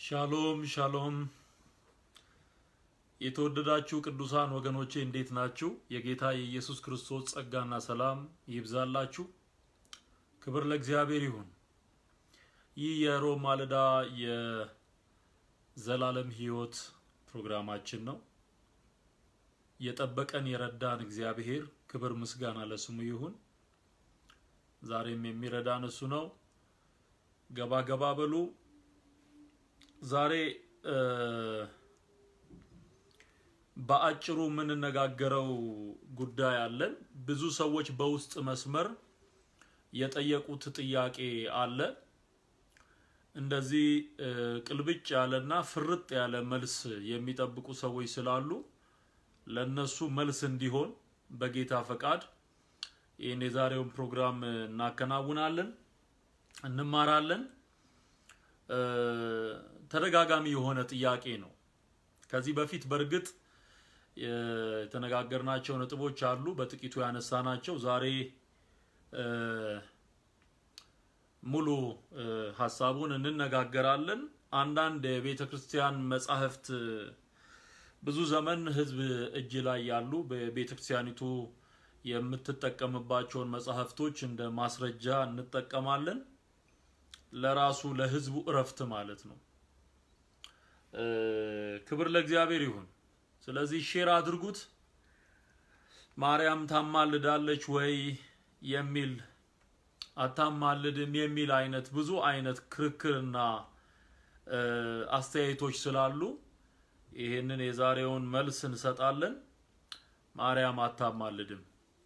ሻሎም ሻሎም የተወደዳችሁ ቅዱሳን ወገኖቼ እንዴት ናችሁ? የጌታ የኢየሱስ ክርስቶስ ጸጋና ሰላም ይብዛላችሁ። ክብር ለእግዚአብሔር ይሁን። ይህ የሮብ ማለዳ የዘላለም ሕይወት ፕሮግራማችን ነው። የጠበቀን የረዳን እግዚአብሔር ክብር ምስጋና ለስሙ ይሁን። ዛሬም የሚረዳን እሱ ነው። ገባ ገባ በሉ። ዛሬ በአጭሩ የምንነጋገረው ጉዳይ አለን። ብዙ ሰዎች በውስጥ መስመር የጠየቁት ጥያቄ አለ። እንደዚህ ቅልብጭ ያለና ፍርጥ ያለ መልስ የሚጠብቁ ሰዎች ስላሉ ለነሱ መልስ እንዲሆን በጌታ ፈቃድ ይህን የዛሬውን ፕሮግራም እናከናውናለን፣ እንማራለን። ተደጋጋሚ የሆነ ጥያቄ ነው። ከዚህ በፊት በእርግጥ የተነጋገርናቸው ነጥቦች አሉ፣ በጥቂቱ ያነሳናቸው። ዛሬ ሙሉ ሀሳቡን እንነጋገራለን። አንዳንድ የቤተ ክርስቲያን መጻሕፍት ብዙ ዘመን ሕዝብ እጅ ላይ ያሉ በቤተ ክርስቲያኒቱ የምትጠቀምባቸውን መጻሕፍቶች እንደ ማስረጃ እንጠቀማለን። ለራሱ ለሕዝቡ እረፍት ማለት ነው። ክብር ለእግዚአብሔር ይሁን። ስለዚህ ሼር አድርጉት። ማርያም ታማልዳለች ወይ የሚል አታማልድም የሚል አይነት ብዙ አይነት ክርክርና አስተያየቶች ስላሉ ይህንን የዛሬውን መልስ እንሰጣለን። ማርያም አታማልድም።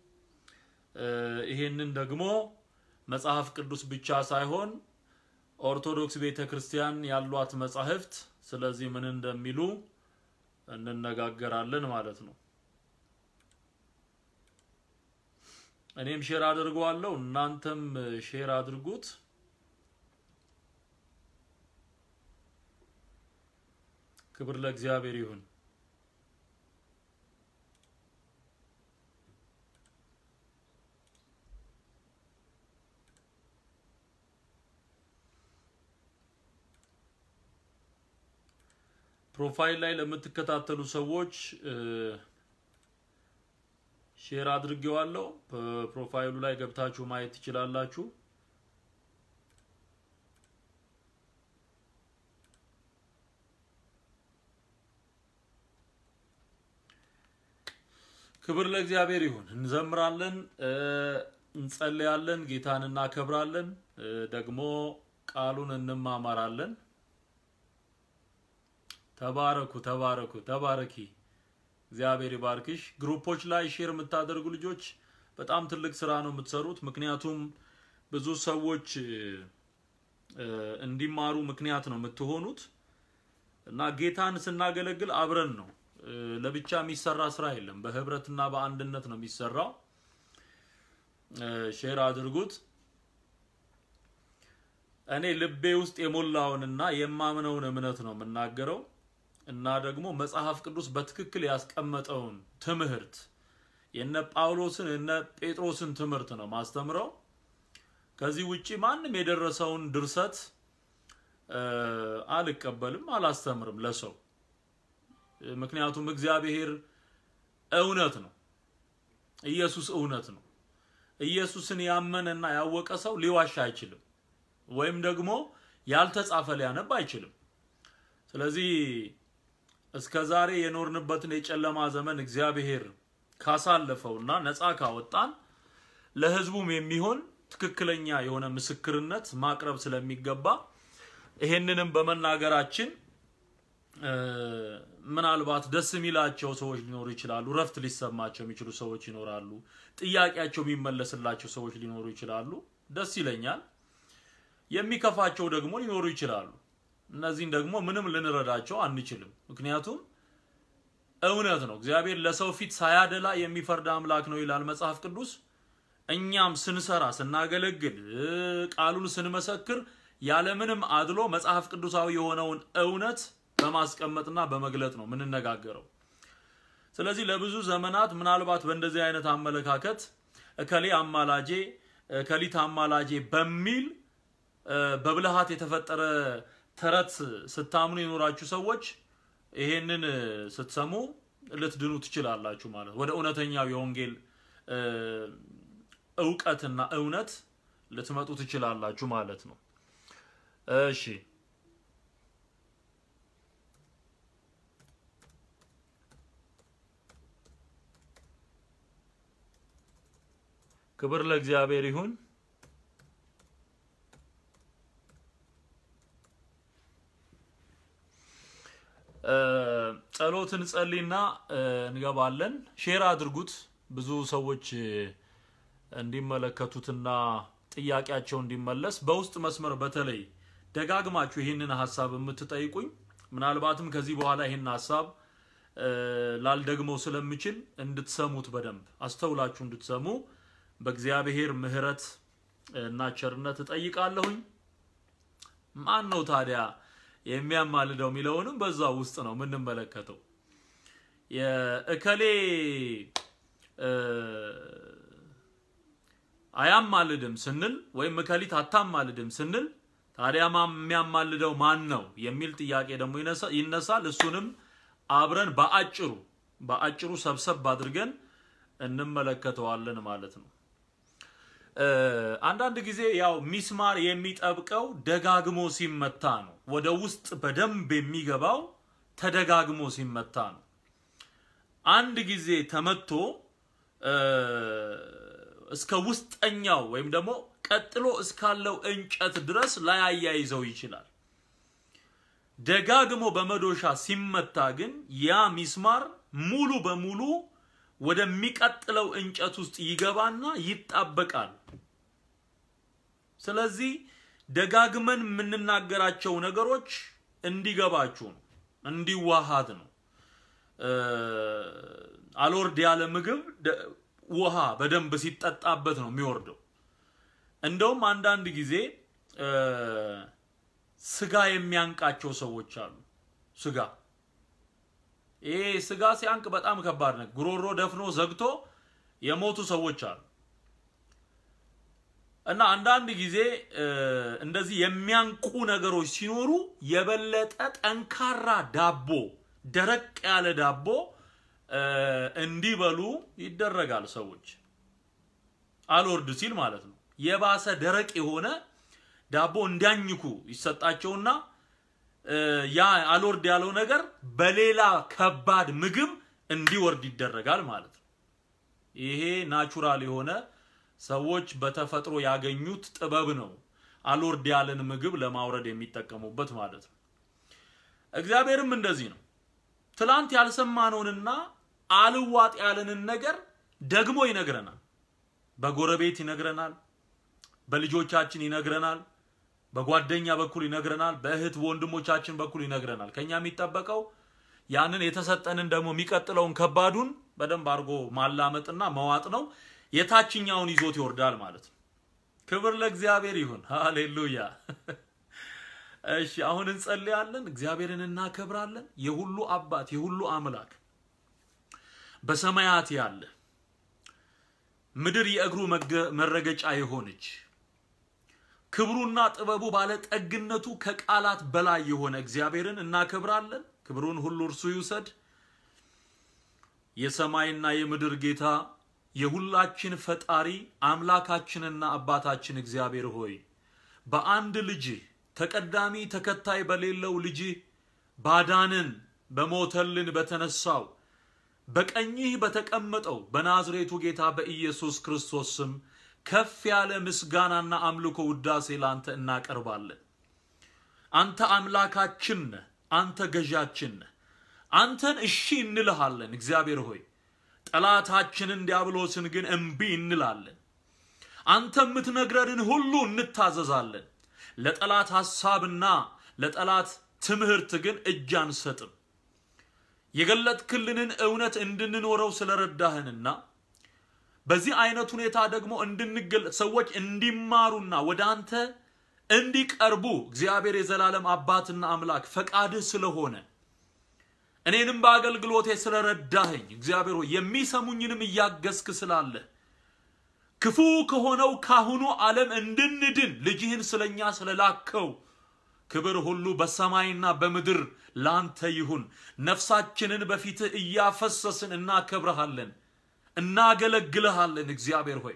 ይህንን ደግሞ መጽሐፍ ቅዱስ ብቻ ሳይሆን ኦርቶዶክስ ቤተ ክርስቲያን ያሏት መጻሕፍት ስለዚህ ምን እንደሚሉ እንነጋገራለን ማለት ነው። እኔም ሼር አድርገዋለሁ፣ እናንተም ሼር አድርጉት። ክብር ለእግዚአብሔር ይሁን። ፕሮፋይል ላይ ለምትከታተሉ ሰዎች ሼር አድርጌዋለሁ። በፕሮፋይሉ ላይ ገብታችሁ ማየት ትችላላችሁ። ክብር ለእግዚአብሔር ይሁን። እንዘምራለን፣ እንጸልያለን፣ ጌታን እናከብራለን፣ ደግሞ ቃሉን እንማማራለን። ተባረኩ ተባረኩ ተባረኪ። እግዚአብሔር ይባርክሽ። ግሩፖች ላይ ሼር የምታደርጉ ልጆች በጣም ትልቅ ስራ ነው የምትሰሩት። ምክንያቱም ብዙ ሰዎች እንዲማሩ ምክንያት ነው የምትሆኑት እና ጌታን ስናገለግል አብረን ነው። ለብቻ የሚሰራ ስራ የለም። በህብረትና በአንድነት ነው የሚሰራው። ሼር አድርጉት። እኔ ልቤ ውስጥ የሞላውንና የማምነውን እምነት ነው የምናገረው እና ደግሞ መጽሐፍ ቅዱስ በትክክል ያስቀመጠውን ትምህርት የነ ጳውሎስን የነ ጴጥሮስን ትምህርት ነው ማስተምረው። ከዚህ ውጪ ማንም የደረሰውን ድርሰት አልቀበልም፣ አላስተምርም ለሰው። ምክንያቱም እግዚአብሔር እውነት ነው፣ ኢየሱስ እውነት ነው። ኢየሱስን ያመነና ያወቀ ሰው ሊዋሽ አይችልም፣ ወይም ደግሞ ያልተጻፈ ሊያነብ አይችልም። ስለዚህ እስከ ዛሬ የኖርንበትን የጨለማ ዘመን እግዚአብሔር ካሳለፈውና ነፃ ካወጣን ለሕዝቡም የሚሆን ትክክለኛ የሆነ ምስክርነት ማቅረብ ስለሚገባ ይሄንንም በመናገራችን ምናልባት ደስ የሚላቸው ሰዎች ሊኖሩ ይችላሉ። ረፍት ሊሰማቸው የሚችሉ ሰዎች ይኖራሉ። ጥያቄያቸው የሚመለስላቸው ሰዎች ሊኖሩ ይችላሉ። ደስ ይለኛል። የሚከፋቸው ደግሞ ሊኖሩ ይችላሉ። እነዚህን ደግሞ ምንም ልንረዳቸው አንችልም። ምክንያቱም እውነት ነው። እግዚአብሔር ለሰው ፊት ሳያደላ የሚፈርድ አምላክ ነው ይላል መጽሐፍ ቅዱስ። እኛም ስንሰራ፣ ስናገለግል፣ ቃሉን ስንመሰክር ያለምንም አድሎ መጽሐፍ ቅዱሳዊ የሆነውን እውነት በማስቀመጥና በመግለጥ ነው የምንነጋገረው። ስለዚህ ለብዙ ዘመናት ምናልባት በእንደዚህ አይነት አመለካከት እከሌ አማላጄ እከሊት አማላጄ በሚል በብልሃት የተፈጠረ ተረት ስታምኑ የኖራችሁ ሰዎች ይሄንን ስትሰሙ ልትድኑ ትችላላችሁ ማለት ወደ እውነተኛው የወንጌል እውቀትና እውነት ልትመጡ ትችላላችሁ ማለት ነው። እሺ ክብር ለእግዚአብሔር ይሁን። ጸሎትን ጸልይና እንገባለን። ሼር አድርጉት ብዙ ሰዎች እንዲመለከቱትና ጥያቄያቸው እንዲመለስ በውስጥ መስመር በተለይ ደጋግማችሁ ይህንን ሀሳብ የምትጠይቁኝ ምናልባትም ከዚህ በኋላ ይህን ሀሳብ ላልደግመው ስለምችል እንድትሰሙት በደንብ አስተውላችሁ እንድትሰሙ በእግዚአብሔር ምሕረት እና ቸርነት እጠይቃለሁኝ። ማን ነው ታዲያ የሚያማልደው የሚለውንም በዛ ውስጥ ነው የምንመለከተው። የእከሌ አያማልድም ስንል ወይም እከሊት አታማልድም ስንል ታዲያ የሚያማልደው ማን ነው የሚል ጥያቄ ደግሞ ይነሳል። እሱንም አብረን በአጭሩ በአጭሩ ሰብሰብ አድርገን እንመለከተዋለን ማለት ነው። አንዳንድ ጊዜ ያው ሚስማር የሚጠብቀው ደጋግሞ ሲመታ ነው። ወደ ውስጥ በደንብ የሚገባው ተደጋግሞ ሲመታ ነው። አንድ ጊዜ ተመቶ እስከ ውስጠኛው ወይም ደግሞ ቀጥሎ እስካለው እንጨት ድረስ ላያያይዘው ይችላል። ደጋግሞ በመዶሻ ሲመታ ግን ያ ሚስማር ሙሉ በሙሉ ወደሚቀጥለው እንጨት ውስጥ ይገባና ይጣበቃል። ስለዚህ ደጋግመን የምንናገራቸው ነገሮች እንዲገባችሁ ነው፣ እንዲዋሃድ ነው። አልወርድ ያለ ምግብ ውሃ በደንብ ሲጠጣበት ነው የሚወርደው። እንደውም አንዳንድ ጊዜ ስጋ የሚያንቃቸው ሰዎች አሉ። ስጋ ይሄ ስጋ ሲያንቅ በጣም ከባድ ነው። ጉሮሮ ደፍኖ ዘግቶ የሞቱ ሰዎች አሉ። እና አንዳንድ ጊዜ እንደዚህ የሚያንቁ ነገሮች ሲኖሩ የበለጠ ጠንካራ ዳቦ፣ ደረቅ ያለ ዳቦ እንዲበሉ ይደረጋል። ሰዎች አልወርድ ሲል ማለት ነው። የባሰ ደረቅ የሆነ ዳቦ እንዲያኝኩ ይሰጣቸውና ያ አልወርድ ያለው ነገር በሌላ ከባድ ምግብ እንዲወርድ ይደረጋል ማለት ነው። ይሄ ናቹራል የሆነ ሰዎች በተፈጥሮ ያገኙት ጥበብ ነው። አልወርድ ያለን ምግብ ለማውረድ የሚጠቀሙበት ማለት ነው። እግዚአብሔርም እንደዚህ ነው። ትላንት ያልሰማነውንና አልዋጥ ያለንን ነገር ደግሞ ይነግረናል። በጎረቤት ይነግረናል፣ በልጆቻችን ይነግረናል፣ በጓደኛ በኩል ይነግረናል፣ በእህት ወንድሞቻችን በኩል ይነግረናል። ከኛ የሚጠበቀው ያንን የተሰጠንን ደግሞ የሚቀጥለውን ከባዱን በደንብ አድርጎ ማላመጥና መዋጥ ነው። የታችኛውን ይዞት ይወርዳል ማለት ነው። ክብር ለእግዚአብሔር ይሁን። ሃሌሉያ። እሺ አሁን እንጸልያለን፣ እግዚአብሔርን እናከብራለን። የሁሉ አባት የሁሉ አምላክ በሰማያት ያለ ምድር የእግሩ መረገጫ የሆነች ክብሩና ጥበቡ ባለጠግነቱ ከቃላት በላይ የሆነ እግዚአብሔርን እናከብራለን። ክብሩን ሁሉ እርሱ ይውሰድ። የሰማይና የምድር ጌታ የሁላችን ፈጣሪ አምላካችንና አባታችን እግዚአብሔር ሆይ በአንድ ልጅህ ተቀዳሚ ተከታይ በሌለው ልጅህ ባዳንን በሞተልን በተነሳው በቀኝህ በተቀመጠው በናዝሬቱ ጌታ በኢየሱስ ክርስቶስ ስም ከፍ ያለ ምስጋናና አምልኮ ውዳሴ ላንተ እናቀርባለን። አንተ አምላካችን ነህ። አንተ ገዣችን ነህ። አንተን እሺ እንልሃለን። እግዚአብሔር ሆይ ጠላታችንን ዲያብሎስን ግን እምቢ እንላለን። አንተ የምትነግረንን ሁሉ እንታዘዛለን። ለጠላት ሐሳብና ለጠላት ትምህርት ግን እጅ አንሰጥም። የገለጥክልንን እውነት እንድንኖረው ስለረዳህንና በዚህ አይነት ሁኔታ ደግሞ እንድንገል ሰዎች እንዲማሩና ወደ አንተ እንዲቀርቡ እግዚአብሔር የዘላለም አባትና አምላክ ፈቃድህ ስለሆነ እኔንም በአገልግሎቴ ስለረዳኸኝ እግዚአብሔር ሆይ የሚሰሙኝንም እያገዝክ ስላለ ክፉ ከሆነው ካሁኑ ዓለም እንድንድን ልጅህን ስለኛ ስለላከው ክብር ሁሉ በሰማይና በምድር ላንተ ይሁን። ነፍሳችንን በፊትህ እያፈሰስን እናከብረሃለን፣ እናገለግልሃለን። እግዚአብሔር ሆይ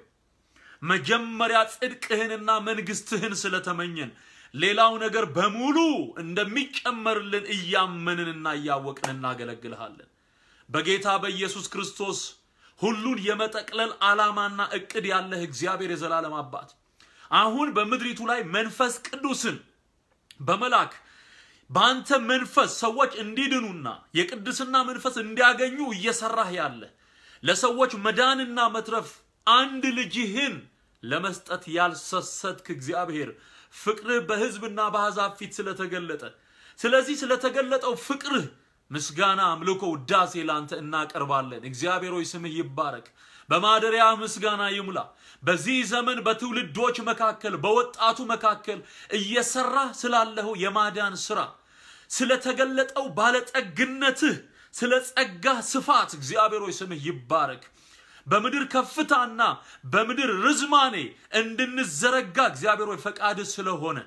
መጀመሪያ ጽድቅህንና መንግስትህን ስለተመኘን ሌላው ነገር በሙሉ እንደሚጨመርልን እያመንንና እያወቅን እናገለግልሃለን። በጌታ በኢየሱስ ክርስቶስ ሁሉን የመጠቅለል ዓላማና እቅድ ያለህ እግዚአብሔር የዘላለም አባት አሁን በምድሪቱ ላይ መንፈስ ቅዱስን በመላክ በአንተ መንፈስ ሰዎች እንዲድኑና የቅድስና መንፈስ እንዲያገኙ እየሰራህ ያለ ለሰዎች መዳንና መትረፍ አንድ ልጅህን ለመስጠት ያልሰሰትክ እግዚአብሔር ፍቅርህ በሕዝብና በአሕዛብ ፊት ስለተገለጠ ስለዚህ ስለተገለጠው ፍቅርህ ምስጋና፣ አምልኮ፣ ውዳሴ ላንተ እናቀርባለን። እግዚአብሔር ሆይ ስምህ ይባረክ። በማደሪያ ምስጋና ይሙላ። በዚህ ዘመን በትውልዶች መካከል በወጣቱ መካከል እየሰራህ ስላለኸው የማዳን ስራ ስለተገለጠው ባለጠግነትህ ስለ ጸጋህ ስፋት እግዚአብሔር ሆይ ስምህ ይባረክ። በምድር ከፍታና በምድር ርዝማኔ እንድንዘረጋ እግዚአብሔር ሆይ ፈቃድህ ስለሆነ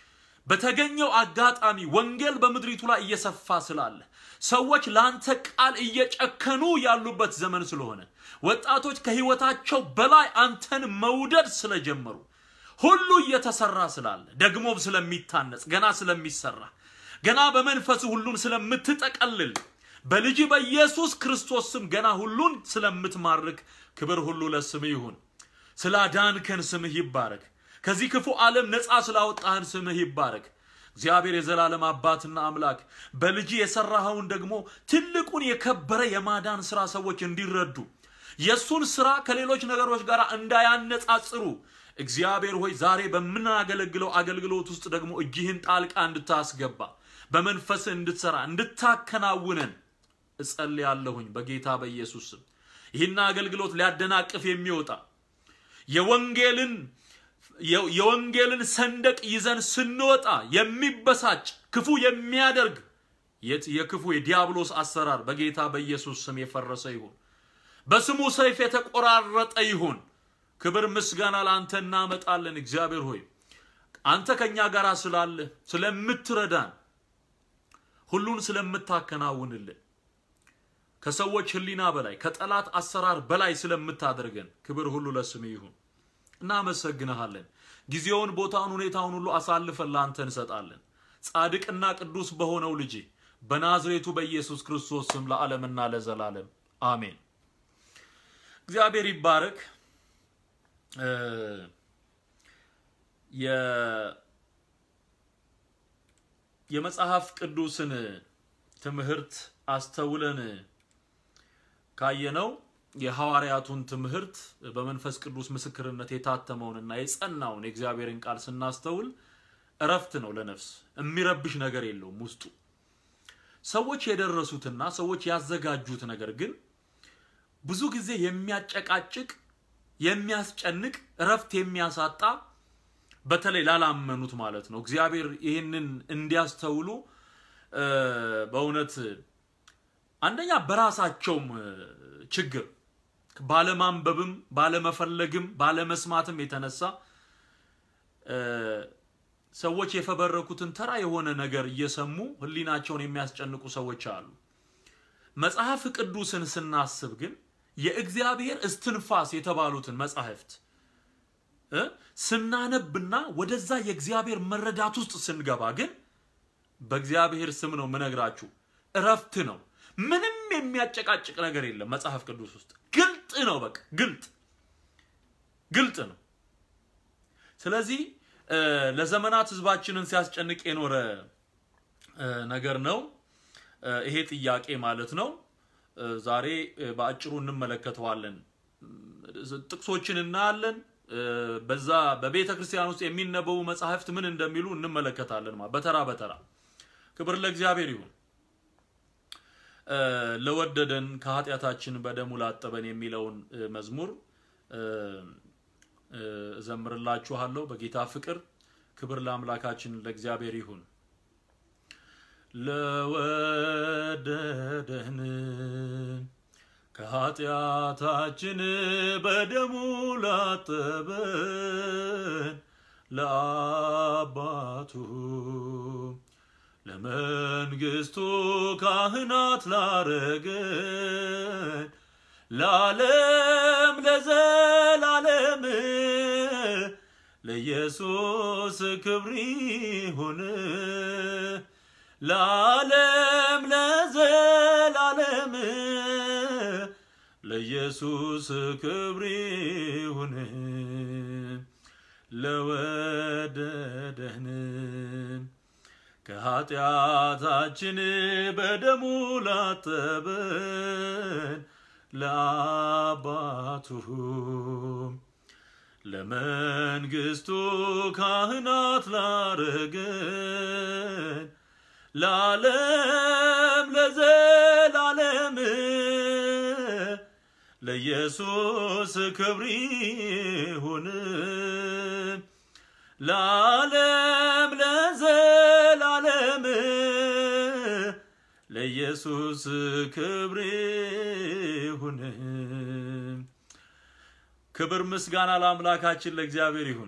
በተገኘው አጋጣሚ ወንጌል በምድሪቱ ላይ እየሰፋ ስላለ ሰዎች ለአንተ ቃል እየጨከኑ ያሉበት ዘመን ስለሆነ ወጣቶች ከህይወታቸው በላይ አንተን መውደድ ስለጀመሩ ሁሉ እየተሰራ ስላለ ደግሞም ስለሚታነጽ ገና ስለሚሰራ ገና በመንፈስ ሁሉን ስለምትጠቀልል በልጅ በኢየሱስ ክርስቶስ ስም ገና ሁሉን ስለምትማርክ ክብር ሁሉ ለስምህ ይሁን። ስላዳንከን ስምህ ይባረክ። ከዚህ ክፉ ዓለም ነፃ ስላወጣህን ስምህ ይባረክ። እግዚአብሔር የዘላለም አባትና አምላክ በልጅ የሰራኸውን ደግሞ ትልቁን የከበረ የማዳን ስራ ሰዎች እንዲረዱ የእሱን ስራ ከሌሎች ነገሮች ጋር እንዳያነጻጽሩ እግዚአብሔር ሆይ ዛሬ በምናገለግለው አገልግሎት ውስጥ ደግሞ እጅህን ጣልቃ እንድታስገባ በመንፈስ እንድትሰራ እንድታከናውነን እጸልያለሁኝ በጌታ በኢየሱስ ስም። ይህን አገልግሎት ሊያደናቅፍ የሚወጣ የወንጌልን የወንጌልን ሰንደቅ ይዘን ስንወጣ የሚበሳጭ ክፉ የሚያደርግ የክፉ የዲያብሎስ አሰራር በጌታ በኢየሱስ ስም የፈረሰ ይሁን። በስሙ ሰይፍ የተቆራረጠ ይሁን። ክብር ምስጋና ለአንተ እናመጣለን። እግዚአብሔር ሆይ አንተ ከኛ ጋር ስላለ ስለምትረዳን፣ ሁሉን ስለምታከናውንልን፣ ከሰዎች ሕሊና በላይ ከጠላት አሰራር በላይ ስለምታደርገን ክብር ሁሉ ለስም ይሁን። እናመሰግንሃለን። ጊዜውን፣ ቦታውን፣ ሁኔታውን ሁሉ አሳልፈን ለአንተ እንሰጣለን። ጻድቅና ቅዱስ በሆነው ልጅ በናዝሬቱ በኢየሱስ ክርስቶስ ስም ለዓለምና ለዘላለም አሜን። እግዚአብሔር ይባረክ። የመጽሐፍ ቅዱስን ትምህርት አስተውለን ካየነው የሐዋርያቱን ትምህርት በመንፈስ ቅዱስ ምስክርነት የታተመውንና የጸናውን የእግዚአብሔርን ቃል ስናስተውል እረፍት ነው ለነፍስ። የሚረብሽ ነገር የለውም ውስጡ። ሰዎች የደረሱትና ሰዎች ያዘጋጁት ነገር ግን ብዙ ጊዜ የሚያጨቃጭቅ፣ የሚያስጨንቅ፣ እረፍት የሚያሳጣ በተለይ ላላመኑት ማለት ነው። እግዚአብሔር ይህንን እንዲያስተውሉ በእውነት አንደኛ በራሳቸውም ችግር ባለማንበብም ባለመፈለግም ባለመስማትም የተነሳ ሰዎች የፈበረኩትን ተራ የሆነ ነገር እየሰሙ ሕሊናቸውን የሚያስጨንቁ ሰዎች አሉ። መጽሐፍ ቅዱስን ስናስብ ግን የእግዚአብሔር እስትንፋስ የተባሉትን መጻሕፍት ስናነብና ወደዛ የእግዚአብሔር መረዳት ውስጥ ስንገባ ግን በእግዚአብሔር ስም ነው ምነግራችሁ፣ እረፍት ነው። ምንም የሚያጨቃጭቅ ነገር የለም። መጽሐፍ ቅዱስ ውስጥ ግልጥ ነው። በቃ ግልጥ ግልጥ ነው። ስለዚህ ለዘመናት ህዝባችንን ሲያስጨንቅ የኖረ ነገር ነው ይሄ ጥያቄ ማለት ነው። ዛሬ በአጭሩ እንመለከተዋለን። ጥቅሶችን እናያለን። በዛ በቤተ ክርስቲያን ውስጥ የሚነበቡ መጽሐፍት ምን እንደሚሉ እንመለከታለን። በተራ በተራ ክብር ለእግዚአብሔር ይሁን። ለወደደን ከኃጢአታችን በደሙ ላጠበን የሚለውን መዝሙር እዘምርላችኋለሁ በጌታ ፍቅር። ክብር ለአምላካችን ለእግዚአብሔር ይሁን። ለወደደን ከኃጢአታችን በደሙ ላጠበን ለአባቱ ለመንግስቱ ካህናት ላረገን ለዓለም ለዘላለም ለኢየሱስ ክብር ይሁን ለዓለም ለዘላለም ለኢየሱስ ክብር ይሁን ለወደደን ከኃጢአታችን በደሙ ላጠበን ለአባቱ ለመንግስቱ ካህናት ላረገን ለዓለም ለዘላለም ለኢየሱስ ክብር ይሁን ለዓለም ለዘላለም ለኢየሱስ ክብር ይሁን። ክብር ምስጋና ለአምላካችን ለእግዚአብሔር ይሁን።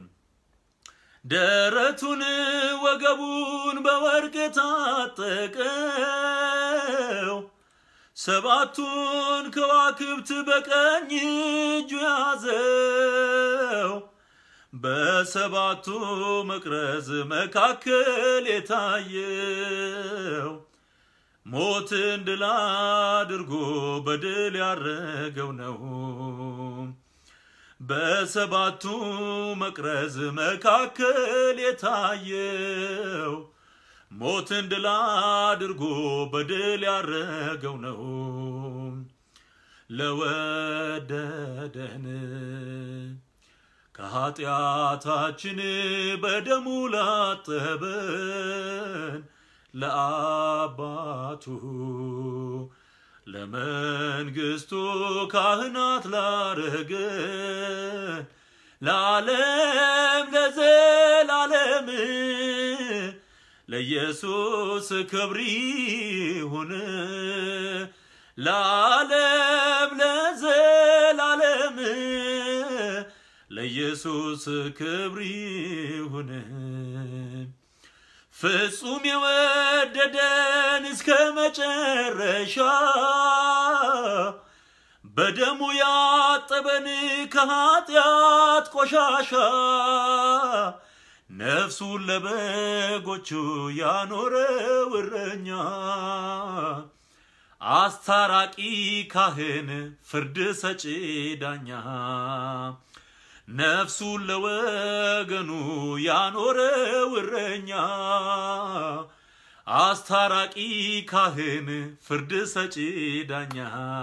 ደረቱን ወገቡን በወርቅ የታጠቀው ሰባቱን ከዋክብት በቀኝ እጁ ያዘው በሰባቱ መቅረዝ መካከል የታየው ሞትን ድል አድርጎ በድል ያረገው ነው። በሰባቱ መቅረዝ መካከል የታየው ሞትን ድል አድርጎ በድል ያረገው ነው። ለወደደን ከኃጢአታችን በደሙ ላጠበን ለአባቱ ለመንግስቱ ካህናት ላረገን ለዓለም ለዘላለም ለኢየሱስ ክብር ይሁን ለዓለም ለዘላለም ለኢየሱስ ክብር ይሁን። ፍጹም የወደደን እስከ መጨረሻ በደሙ ያጠበን ከኃጢአት ቆሻሻ ነፍሱን ለበጎቹ ያኖረው እረኛ አስታራቂ ካህን ፍርድ ሰጪ ዳኛ ነፍሱን ለወገኑ ያኖረው እረኛ አስታራቂ ካህን ፍርድ ሰጪ ዳኛ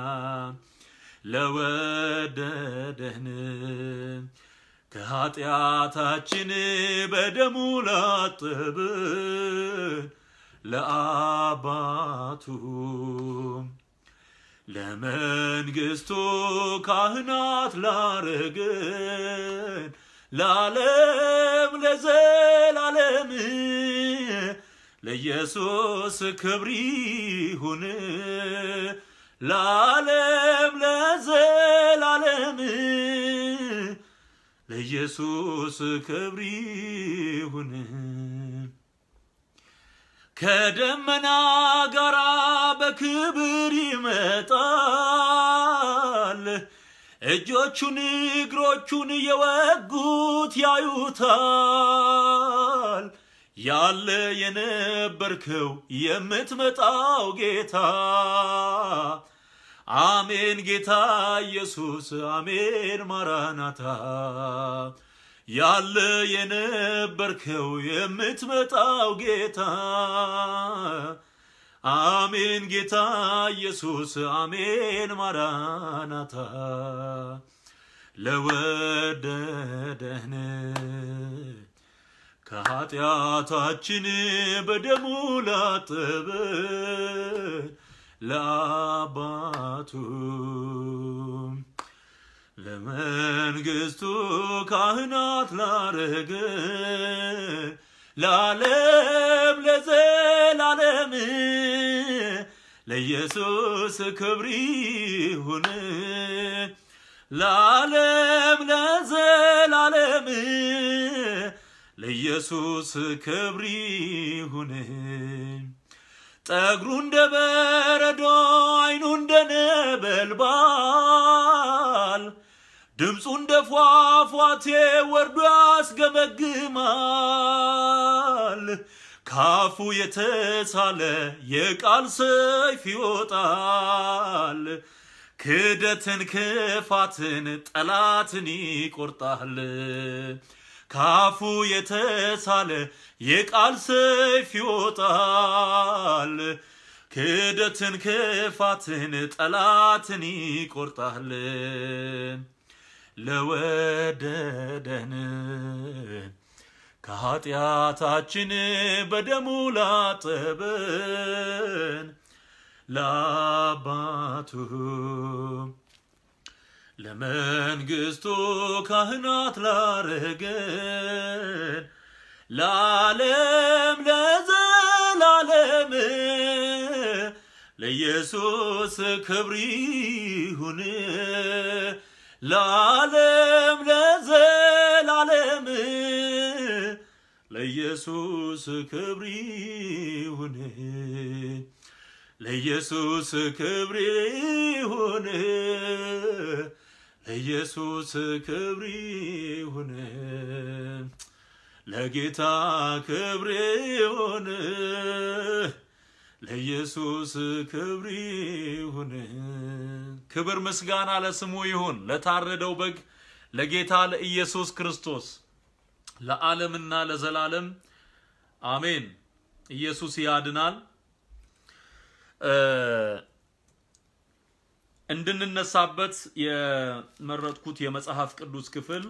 ለወደደን ከኃጢአታችን በደሙ ላጠብን ለአባቱ ለመንግስቱ ካህናት ላረገን ለዓለም ለዘላለም ለኢየሱስ ክብር ይሁን ለዓለም ለዘላለም ለኢየሱስ ክብር ይሁን። ከደመና ጋራ በክብር ይመጣል። እጆቹን እግሮቹን የወጉት ያዩታል። ያለ የነበርከው የምትመጣው ጌታ አሜን ጌታ ኢየሱስ አሜን ማራናታ ያለ የነበርከው የምትመጣው ጌታ አሜን ጌታ ኢየሱስ አሜን ማራናታ ለወደደን ከኃጢአታችን በደሙ ላጠበን ለአባቱ ለመንግስቱ ካህናት ላረገን ለዓለም ለዘላለም ለኢየሱስ ክብር ይሁን ለዓለም ለዘላለም ለኢየሱስ ክብር ይሁን። ጠጉሩ እንደ በረዶ አይኑ እንደ ነበልባል ድምፁ እንደ ፏፏቴ ወርዶ ያስገመግማል። ካፉ የተሳለ የቃል ሰይፍ ይወጣል። ክደትን፣ ክፋትን፣ ጠላትን ይቆርጣል። ካፉ የተሳለ የቃል ሰይፍ ይወጣል። ክደትን፣ ክፋትን፣ ጠላትን ይቆርጣል። ለወደደን ከኃጢአታችን በደሙ ላጠበን ለአባቱ ለመንግስቱ ካህናት ላረገን ለዓለም ለዘላለም ለኢየሱስ ክብር ይሁን ለዓለም ለዘላለም ለኢየሱስ ክብር ይሁን ለኢየሱስ ክብር ይሁን ለኢየሱስ ክብር ይሁን ለጌታ ክብር ይሁን ለኢየሱስ ክብር ይሁን። ክብር ምስጋና ለስሙ ይሁን ለታረደው በግ ለጌታ ለኢየሱስ ክርስቶስ ለዓለምና ለዘላለም አሜን። ኢየሱስ ያድናል። እንድንነሳበት የመረጥኩት የመጽሐፍ ቅዱስ ክፍል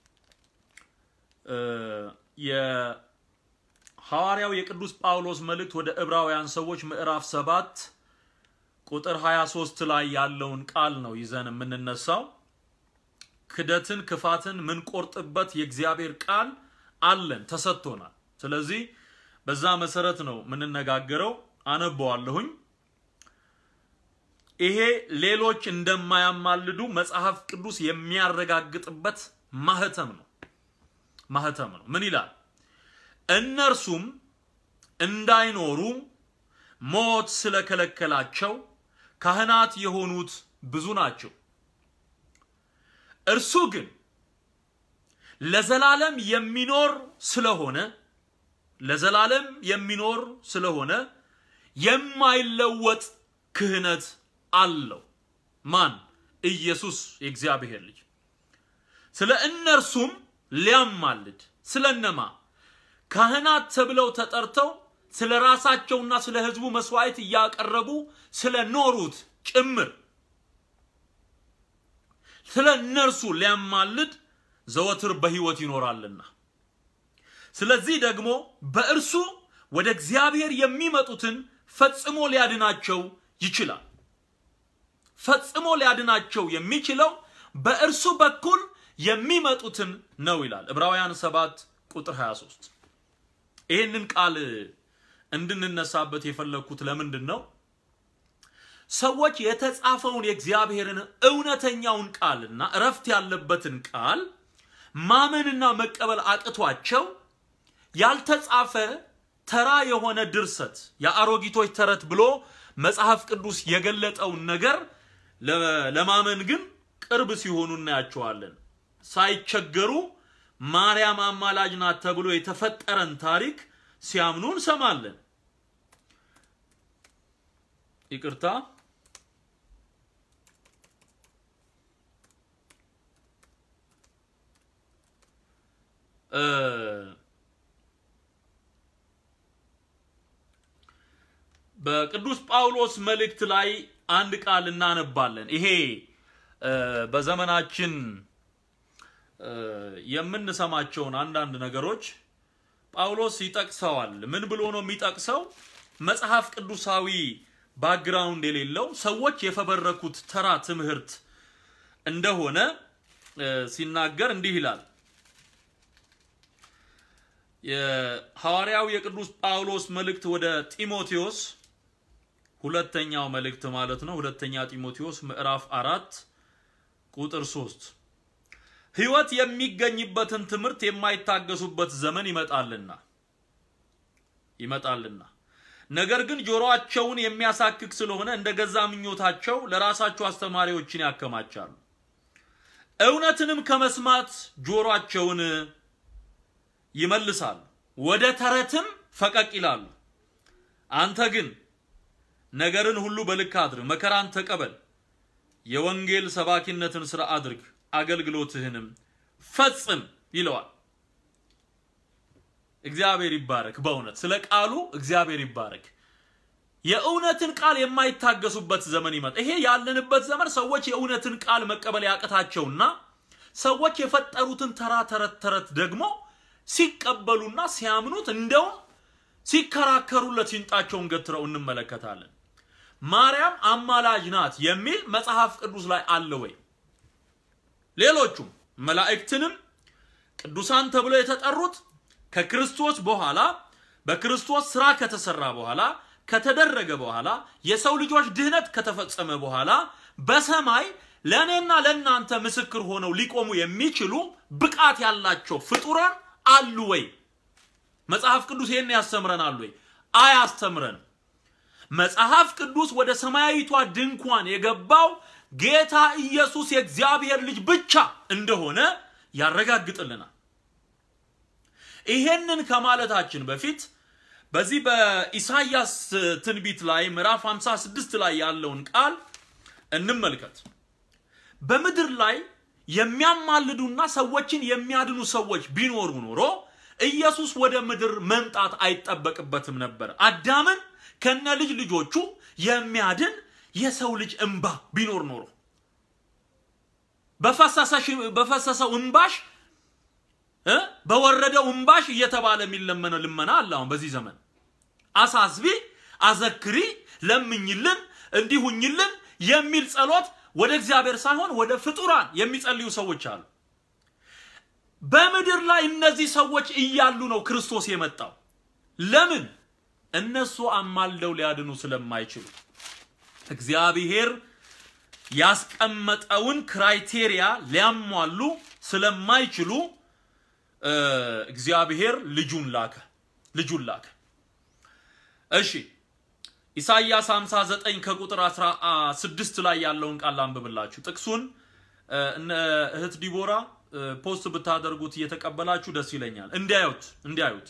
የሐዋርያው የቅዱስ ጳውሎስ መልእክት ወደ ዕብራውያን ሰዎች ምዕራፍ ሰባት ቁጥር 23 ላይ ያለውን ቃል ነው ይዘን የምንነሳው። ክደትን፣ ክፋትን ምንቆርጥበት የእግዚአብሔር ቃል አለን ተሰጥቶናል። ስለዚህ በዛ መሰረት ነው የምንነጋገረው። አነበዋለሁኝ። ይሄ ሌሎች እንደማያማልዱ መጽሐፍ ቅዱስ የሚያረጋግጥበት ማህተም ነው ማህተም ነው። ምን ይላል? እነርሱም እንዳይኖሩ ሞት ስለከለከላቸው ካህናት የሆኑት ብዙ ናቸው። እርሱ ግን ለዘላለም የሚኖር ስለሆነ ለዘላለም የሚኖር ስለሆነ የማይለወጥ ክህነት አለው። ማን? ኢየሱስ የእግዚአብሔር ልጅ። ስለ እነርሱም ሊያማልድ ስለ እነማ ካህናት ተብለው ተጠርተው ስለ ራሳቸውና ስለ ሕዝቡ መስዋዕት እያቀረቡ ስለ ኖሩት ጭምር ስለ እነርሱ ሊያማልድ ዘወትር በሕይወት ይኖራልና ስለዚህ ደግሞ በእርሱ ወደ እግዚአብሔር የሚመጡትን ፈጽሞ ሊያድናቸው ይችላል። ፈጽሞ ሊያድናቸው የሚችለው በእርሱ በኩል የሚመጡትን ነው ይላል ዕብራውያን 7 ቁጥር 23። ይህንን ቃል እንድንነሳበት የፈለግኩት ለምንድን ነው? ሰዎች የተጻፈውን የእግዚአብሔርን እውነተኛውን ቃልና እረፍት ያለበትን ቃል ማመንና መቀበል አቅቷቸው ያልተጻፈ ተራ የሆነ ድርሰት የአሮጊቶች ተረት ብሎ መጽሐፍ ቅዱስ የገለጠውን ነገር ለማመን ግን ቅርብ ሲሆኑ እናያቸዋለን። ሳይቸገሩ ማርያም አማላጅ ናት ተብሎ የተፈጠረን ታሪክ ሲያምኑ እንሰማለን። ይቅርታ በቅዱስ ጳውሎስ መልእክት ላይ አንድ ቃል እናነባለን። ይሄ በዘመናችን የምንሰማቸውን አንዳንድ ነገሮች ጳውሎስ ይጠቅሰዋል። ምን ብሎ ነው የሚጠቅሰው? መጽሐፍ ቅዱሳዊ ባክግራውንድ የሌለው ሰዎች የፈበረኩት ተራ ትምህርት እንደሆነ ሲናገር እንዲህ ይላል። የሐዋርያው የቅዱስ ጳውሎስ መልእክት ወደ ጢሞቴዎስ ሁለተኛው መልእክት ማለት ነው። ሁለተኛ ጢሞቴዎስ ምዕራፍ አራት ቁጥር ሶስት ሕይወት የሚገኝበትን ትምህርት የማይታገሱበት ዘመን ይመጣልና ይመጣልና ነገር ግን ጆሮአቸውን የሚያሳክክ ስለሆነ እንደ ገዛ ምኞታቸው ለራሳቸው አስተማሪዎችን ያከማቻሉ። እውነትንም ከመስማት ጆሮአቸውን ይመልሳሉ፣ ወደ ተረትም ፈቀቅ ይላሉ። አንተ ግን ነገርን ሁሉ በልክ አድርግ፣ መከራን ተቀበል፣ የወንጌል ሰባኪነትን ስራ አድርግ፣ አገልግሎትህንም ፈጽም ይለዋል። እግዚአብሔር ይባረክ። በእውነት ስለ ቃሉ እግዚአብሔር ይባረክ። የእውነትን ቃል የማይታገሱበት ዘመን ይመጣ። ይሄ ያለንበት ዘመን ሰዎች የእውነትን ቃል መቀበል ያቅታቸውና ሰዎች የፈጠሩትን ተራ ተረት ተረት ደግሞ ሲቀበሉና ሲያምኑት እንደውም ሲከራከሩለት ሲንጣቸውን ገትረው እንመለከታለን። ማርያም አማላጅ ናት የሚል መጽሐፍ ቅዱስ ላይ አለ ወይ? ሌሎቹም መላእክትንም ቅዱሳን ተብለው የተጠሩት ከክርስቶስ በኋላ በክርስቶስ ስራ ከተሰራ በኋላ ከተደረገ በኋላ የሰው ልጆች ድህነት ከተፈጸመ በኋላ በሰማይ ለእኔና ለእናንተ ምስክር ሆነው ሊቆሙ የሚችሉ ብቃት ያላቸው ፍጡራን አሉ ወይ? መጽሐፍ ቅዱስ ይህን ያስተምረናል ወይ? አያስተምረንም። መጽሐፍ ቅዱስ ወደ ሰማያዊቷ ድንኳን የገባው ጌታ ኢየሱስ የእግዚአብሔር ልጅ ብቻ እንደሆነ ያረጋግጥልናል። ይሄንን ከማለታችን በፊት በዚህ በኢሳይያስ ትንቢት ላይ ምዕራፍ 56 ላይ ያለውን ቃል እንመልከት። በምድር ላይ የሚያማልዱና ሰዎችን የሚያድኑ ሰዎች ቢኖሩ ኖሮ ኢየሱስ ወደ ምድር መምጣት አይጠበቅበትም ነበር። አዳምን ከነ ልጅ ልጆቹ የሚያድን የሰው ልጅ እንባ ቢኖር ኖሮ በፈሰሰው እንባሽ በወረደው እንባሽ እየተባለ የሚለመነው ልመና አለ። አሁን በዚህ ዘመን አሳስቢ፣ አዘክሪ፣ ለምኝልን፣ እንዲሁኝልን የሚል ጸሎት ወደ እግዚአብሔር ሳይሆን ወደ ፍጡራን የሚጸልዩ ሰዎች አሉ። በምድር ላይ እነዚህ ሰዎች እያሉ ነው ክርስቶስ የመጣው። ለምን? እነሱ አማልደው ሊያድኑ ስለማይችሉ እግዚአብሔር ያስቀመጠውን ክራይቴሪያ ሊያሟሉ ስለማይችሉ እግዚአብሔር ልጁን ላከ ልጁን ላከ። እሺ ኢሳይያስ 59 ከቁጥር 16 ላይ ያለውን ቃል አንብብላችሁ ጥቅሱን እነ እህት ዲቦራ ፖስት ብታደርጉት እየተቀበላችሁ ደስ ይለኛል። እንዲያዩት እንዲያዩት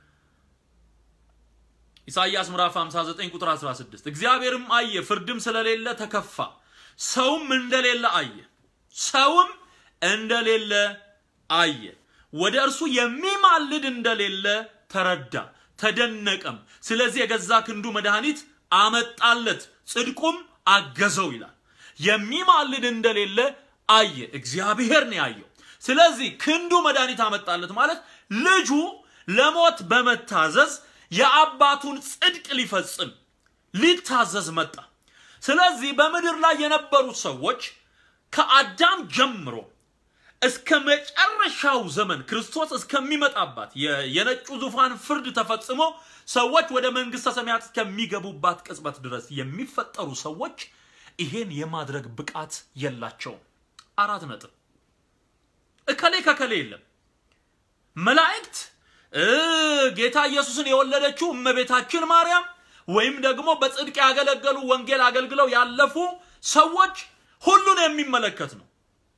ኢሳይያስ ምዕራፍ 59 ቁጥር 16 እግዚአብሔርም አየ፣ ፍርድም ስለሌለ ተከፋ፣ ሰውም እንደሌለ አየ፣ ሰውም እንደሌለ አየ ወደ እርሱ የሚማልድ እንደሌለ ተረዳ፣ ተደነቀም። ስለዚህ የገዛ ክንዱ መድኃኒት አመጣለት፣ ጽድቁም አገዘው ይላል። የሚማልድ እንደሌለ አየ፣ እግዚአብሔር ነው ያየው። ስለዚህ ክንዱ መድኃኒት አመጣለት ማለት ልጁ ለሞት በመታዘዝ የአባቱን ጽድቅ ሊፈጽም ሊታዘዝ መጣ። ስለዚህ በምድር ላይ የነበሩት ሰዎች ከአዳም ጀምሮ እስከ መጨረሻው ዘመን ክርስቶስ እስከሚመጣባት የነጩ ዙፋን ፍርድ ተፈጽሞ ሰዎች ወደ መንግስተ ሰማያት እስከሚገቡባት ቅጽበት ድረስ የሚፈጠሩ ሰዎች ይሄን የማድረግ ብቃት የላቸውም። አራት ነጥብ። እከሌ ከከሌ የለም። መላእክት ጌታ ኢየሱስን የወለደችው እመቤታችን ማርያም ወይም ደግሞ በጽድቅ ያገለገሉ ወንጌል አገልግለው ያለፉ ሰዎች ሁሉን የሚመለከት ነው።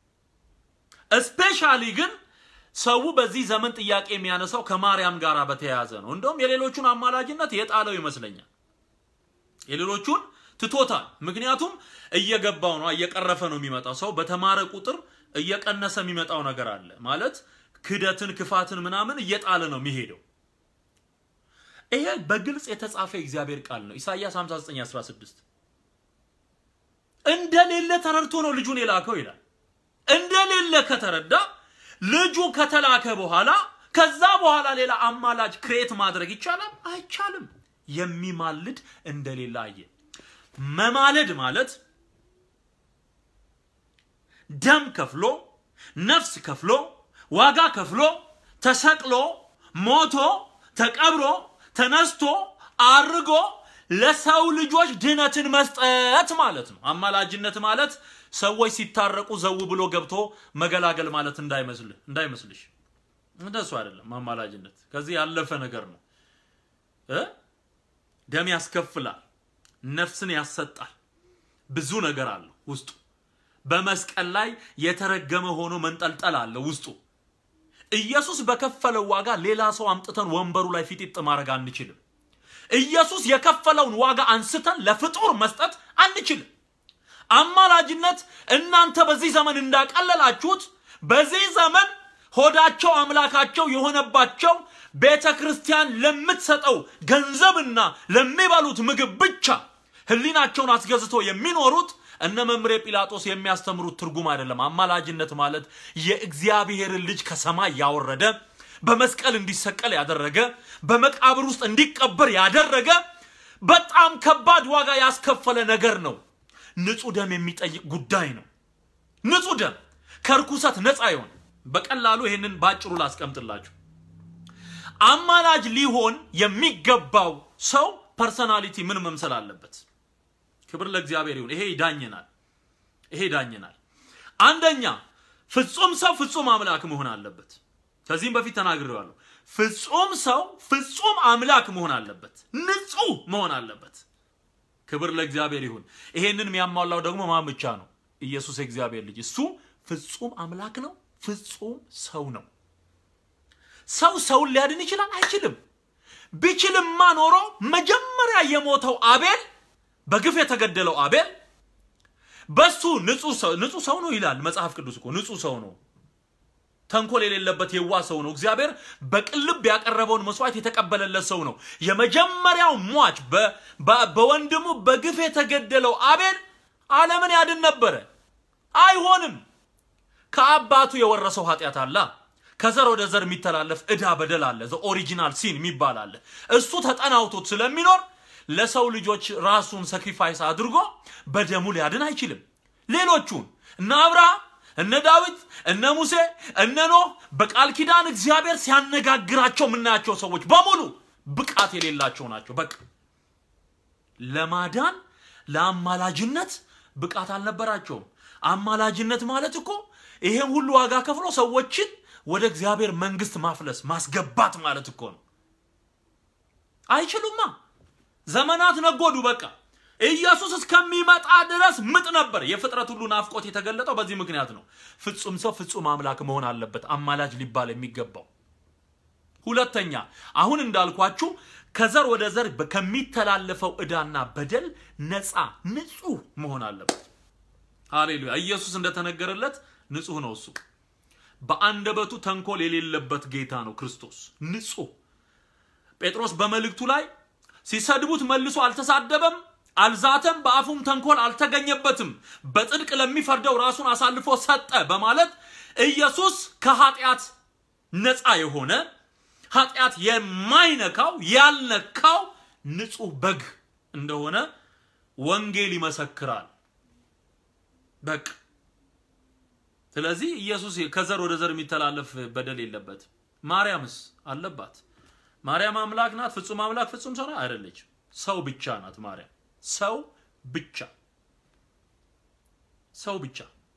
እስፔሻሊ ግን ሰው በዚህ ዘመን ጥያቄ የሚያነሳው ከማርያም ጋር በተያያዘ ነው። እንደውም የሌሎቹን አማላጅነት የጣለው ይመስለኛል። የሌሎቹን ትቶታል። ምክንያቱም እየገባው ነው፣ እየቀረፈ ነው የሚመጣው። ሰው በተማረ ቁጥር እየቀነሰ የሚመጣው ነገር አለ ማለት ክደትን፣ ክፋትን ምናምን እየጣለ ነው የሚሄደው። ይሄ በግልጽ የተጻፈ የእግዚአብሔር ቃል ነው። ኢሳይያስ 59 16 እንደሌለ ተረድቶ ነው ልጁን የላከው ይላል። እንደሌለ ከተረዳ ልጁ ከተላከ በኋላ ከዛ በኋላ ሌላ አማላጅ ክሬት ማድረግ ይቻላል? አይቻልም። የሚማልድ እንደሌለ አየ። መማለድ ማለት ደም ከፍሎ ነፍስ ከፍሎ ዋጋ ከፍሎ ተሰቅሎ ሞቶ ተቀብሮ ተነስቶ አርጎ ለሰው ልጆች ድህነትን መስጠት ማለት ነው። አማላጅነት ማለት ሰዎች ሲታረቁ ዘው ብሎ ገብቶ መገላገል ማለት እንዳይመስልህ እንዳይመስልሽ። እንደሱ አይደለም። አማላጅነት ከዚህ ያለፈ ነገር ነው እ ደም ያስከፍላል፣ ነፍስን ያሰጣል፣ ብዙ ነገር አለው ውስጡ። በመስቀል ላይ የተረገመ ሆኖ መንጠልጠል አለ ውስጡ። ኢየሱስ በከፈለው ዋጋ ሌላ ሰው አምጥተን ወንበሩ ላይ ፊጢጥ ማድረግ አንችልም። ኢየሱስ የከፈለውን ዋጋ አንስተን ለፍጡር መስጠት አንችልም። አማላጅነት እናንተ በዚህ ዘመን እንዳቀለላችሁት በዚህ ዘመን ሆዳቸው አምላካቸው የሆነባቸው ቤተ ክርስቲያን ለምትሰጠው ገንዘብና ለሚበሉት ምግብ ብቻ ሕሊናቸውን አስገዝቶ የሚኖሩት እነ መምሬ ጲላጦስ የሚያስተምሩት ትርጉም አይደለም። አማላጅነት ማለት የእግዚአብሔርን ልጅ ከሰማይ ያወረደ በመስቀል እንዲሰቀል ያደረገ በመቃብር ውስጥ እንዲቀበር ያደረገ በጣም ከባድ ዋጋ ያስከፈለ ነገር ነው። ንጹህ ደም የሚጠይቅ ጉዳይ ነው። ንጹህ ደም ከርኩሰት ነፃ ይሆን። በቀላሉ ይህንን ባጭሩ ላስቀምጥላችሁ። አማላጅ ሊሆን የሚገባው ሰው ፐርሰናሊቲ ምን መምሰል አለበት? ክብር ለእግዚአብሔር ይሁን። ይሄ ይዳኘናል። ይሄ ይዳኘናል። አንደኛ ፍጹም ሰው ፍጹም አምላክ መሆን አለበት። ከዚህም በፊት ተናግሬዋለሁ። ፍጹም ሰው ፍጹም አምላክ መሆን አለበት። ንጹህ መሆን አለበት። ክብር ለእግዚአብሔር ይሁን። ይሄንን የሚያሟላው ደግሞ ማን ብቻ ነው? ኢየሱስ የእግዚአብሔር ልጅ። እሱ ፍጹም አምላክ ነው፣ ፍጹም ሰው ነው። ሰው ሰውን ሊያድን ይችላል? አይችልም። ቢችልማ ኖሮ መጀመሪያ የሞተው አቤል በግፍ የተገደለው አቤል በሱ ንጹህ ሰው ነው ይላል መጽሐፍ ቅዱስ እኮ ንጹህ ሰው ነው። ተንኮል የሌለበት የዋ ሰው ነው። እግዚአብሔር በቅልብ ያቀረበውን መስዋዕት የተቀበለለት ሰው ነው። የመጀመሪያው ሟች በወንድሙ በግፍ የተገደለው አቤል ዓለምን ያድን ነበረ። አይሆንም። ከአባቱ የወረሰው ኃጢአት አለ። ከዘር ወደ ዘር የሚተላለፍ ዕዳ በደል አለ። ዘ ኦሪጂናል ሲን የሚባል አለ። እሱ ተጠናውቶት ስለሚኖር ለሰው ልጆች ራሱን ሰክሪፋይስ አድርጎ በደሙ ሊያድን አይችልም። ሌሎቹን እነ አብርሃም እነ ዳዊት እነ ሙሴ እነ ኖህ በቃል ኪዳን እግዚአብሔር ሲያነጋግራቸው የምናያቸው ሰዎች በሙሉ ብቃት የሌላቸው ናቸው። በቃ ለማዳን ለአማላጅነት ብቃት አልነበራቸውም። አማላጅነት ማለት እኮ ይሄም ሁሉ ዋጋ ከፍሎ ሰዎችን ወደ እግዚአብሔር መንግስት ማፍለስ ማስገባት ማለት እኮ ነው። አይችሉማ። ዘመናት ነጎዱ። በቃ ኢየሱስ እስከሚመጣ ድረስ ምጥ ነበር። የፍጥረት ሁሉ ናፍቆት የተገለጠው በዚህ ምክንያት ነው። ፍጹም ሰው ፍጹም አምላክ መሆን አለበት አማላጅ ሊባል የሚገባው። ሁለተኛ አሁን እንዳልኳችሁ ከዘር ወደ ዘር ከሚተላለፈው ዕዳና በደል ነፃ ንጹህ መሆን አለበት። ሃሌሉያ! ኢየሱስ እንደተነገረለት ንጹህ ነው። እሱ በአንደበቱ ተንኮል የሌለበት ጌታ ነው ክርስቶስ ንጹህ። ጴጥሮስ በመልእክቱ ላይ ሲሰድቡት መልሶ አልተሳደበም፣ አልዛተም፣ በአፉም ተንኮል አልተገኘበትም፣ በጽድቅ ለሚፈርደው ራሱን አሳልፎ ሰጠ በማለት ኢየሱስ ከኃጢአት ነፃ የሆነ ኃጢአት የማይነካው ያልነካው ንጹህ በግ እንደሆነ ወንጌል ይመሰክራል። በቃ ስለዚህ ኢየሱስ ከዘር ወደ ዘር የሚተላለፍ በደል የለበትም። ማርያምስ አለባት። ማርያም አምላክ ናት። ፍጹም አምላክ ፍጹም ሰው አይደለችም። ሰው ብቻ ናት ማርያም። ሰው ብቻ ሰው ብቻ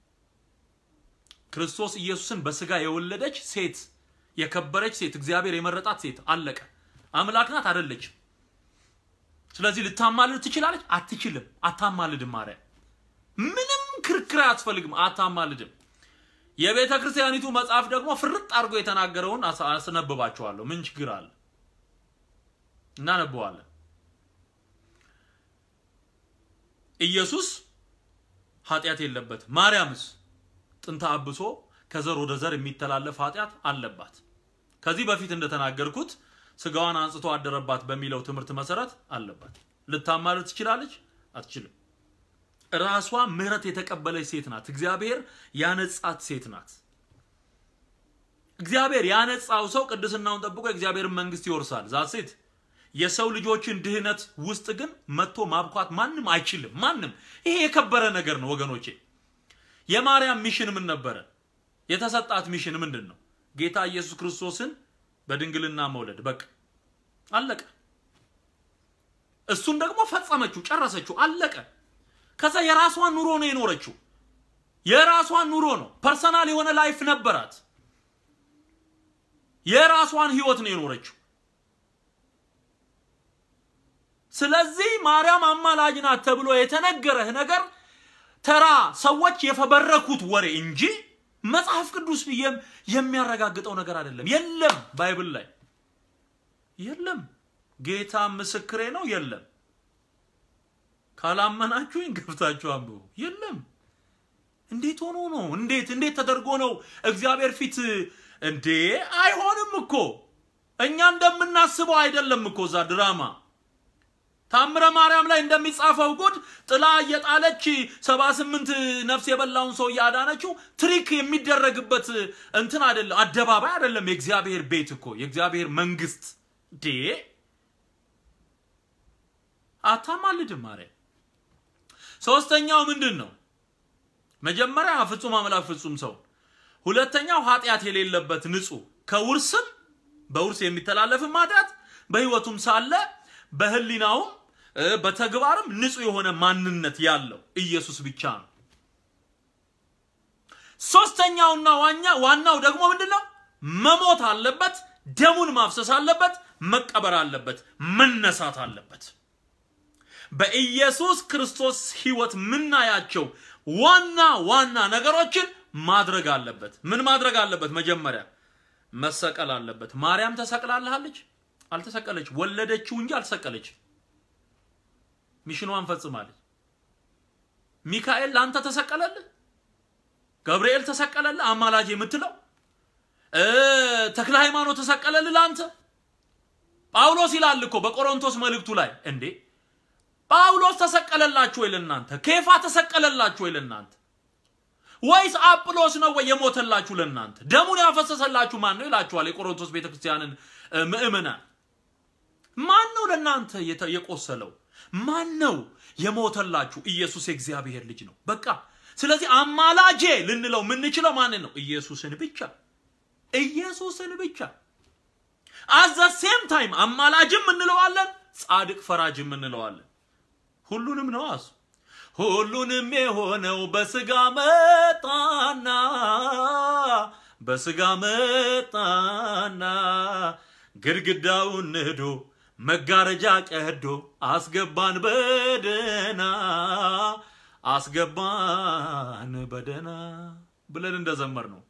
ክርስቶስ ኢየሱስን በስጋ የወለደች ሴት የከበረች ሴት እግዚአብሔር የመረጣት ሴት አለቀ። አምላክ ናት አይደለችም። ስለዚህ ልታማልድ ትችላለች? አትችልም። አታማልድም። ማርያም ምንም ክርክር አያስፈልግም። አታማልድም። የቤተ ክርስቲያኒቱ መጽሐፍ ደግሞ ፍርጥ አድርጎ የተናገረውን አስነብባቸዋለሁ። ምን ችግር አለ? እናነበዋለን። ኢየሱስ ኃጢአት የለበትም። ማርያምስ ጥንተ አብሶ ከዘር ወደ ዘር የሚተላለፍ ኃጢአት አለባት። ከዚህ በፊት እንደተናገርኩት ስጋዋን አንጽቶ አደረባት በሚለው ትምህርት መሰረት አለባት። ልታማልድ ትችላለች? አትችልም። ራሷ ምሕረት የተቀበለች ሴት ናት። እግዚአብሔር ያነጻት ሴት ናት። እግዚአብሔር ያነጻው ሰው ቅድስናውን ጠብቆ የእግዚአብሔርን መንግስት ይወርሳል። ዛት ሴት የሰው ልጆችን ድህነት ውስጥ ግን መጥቶ ማብኳት ማንም አይችልም። ማንም ይሄ የከበረ ነገር ነው ወገኖቼ። የማርያም ሚሽን ምን ነበረ? የተሰጣት ሚሽን ምንድን ነው? ጌታ ኢየሱስ ክርስቶስን በድንግልና መውለድ። በቃ አለቀ። እሱን ደግሞ ፈጸመችው፣ ጨረሰችው፣ አለቀ። ከዛ የራሷን ኑሮ ነው የኖረችው። የራሷን ኑሮ ነው፣ ፐርሰናል የሆነ ላይፍ ነበራት። የራሷን ህይወት ነው የኖረችው። ስለዚህ ማርያም አማላጅ ናት ተብሎ የተነገረህ ነገር ተራ ሰዎች የፈበረኩት ወሬ እንጂ መጽሐፍ ቅዱስ ብዬም የሚያረጋግጠው ነገር አይደለም። የለም፣ ባይብል ላይ የለም። ጌታ ምስክሬ ነው። የለም። ካላመናችሁኝ ገብታችሁ አንብቡ። የለም። እንዴት ሆኖ ነው? እንዴት እንዴት ተደርጎ ነው እግዚአብሔር ፊት እንዴ? አይሆንም እኮ እኛ እንደምናስበው አይደለም እኮ እዛ ድራማ ታምረ ማርያም ላይ እንደሚጻፈው ጉድ ጥላ እየጣለች ሰባ ስምንት ነፍስ የበላውን ሰው እያዳነችው ትሪክ የሚደረግበት እንትን አይደለም፣ አደባባይ አይደለም። የእግዚአብሔር ቤት እኮ የእግዚአብሔር መንግስት ዴ አታማልድም ማርያም። ሶስተኛው ምንድን ነው? መጀመሪያ ፍጹም አምላክ ፍጹም ሰው፣ ሁለተኛው ኃጢአት የሌለበት ንጹህ ከውርስም በውርስ የሚተላለፍም ኃጢአት በህይወቱም ሳለ በህሊናውም በተግባርም ንጹህ የሆነ ማንነት ያለው ኢየሱስ ብቻ ነው። ሶስተኛውና ዋኛ ዋናው ደግሞ ምንድን ነው? መሞት አለበት፣ ደሙን ማፍሰስ አለበት፣ መቀበር አለበት፣ መነሳት አለበት። በኢየሱስ ክርስቶስ ህይወት የምናያቸው ዋና ዋና ነገሮችን ማድረግ አለበት። ምን ማድረግ አለበት? መጀመሪያ መሰቀል አለበት። ማርያም ተሰቅላለሃለች? አልተሰቀለች። ወለደችው እንጂ አልተሰቀለች። ሚሽኗን ፈጽማለች። ሚካኤል ለአንተ ተሰቀለልህ፣ ገብርኤል ተሰቀለልህ፣ አማላጅ የምትለው ተክለ ሃይማኖት ተሰቀለልህ ለአንተ። ጳውሎስ ይላል እኮ በቆሮንቶስ መልእክቱ ላይ እንዴ ጳውሎስ ተሰቀለላችሁ ወይ ለእናንተ? ኬፋ ተሰቀለላችሁ ወይ ለእናንተ? ወይስ አጵሎስ ነው ወይ የሞተላችሁ ለእናንተ? ደሙን ያፈሰሰላችሁ ማን ነው ይላችኋል የቆሮንቶስ ቤተክርስቲያንን ምእመናን። ማን ነው ለእናንተ የቆሰለው? ማን ነው የሞተላችሁ? ኢየሱስ የእግዚአብሔር ልጅ ነው። በቃ ስለዚህ አማላጄ ልንለው የምንችለው ማንን ነው? ኢየሱስን ብቻ ኢየሱስን ብቻ። አዘ ሴም ታይም አማላጅም እንለዋለን፣ ጻድቅ ፈራጅም እንለዋለን። ሁሉንም ነው አሱ ሁሉንም የሆነው በስጋ መጣና በስጋ መጣና ግድግዳውን ንዶ መጋረጃ ቀዶ አስገባን በደና አስገባን በደና ብለን እንደዘመር ነው።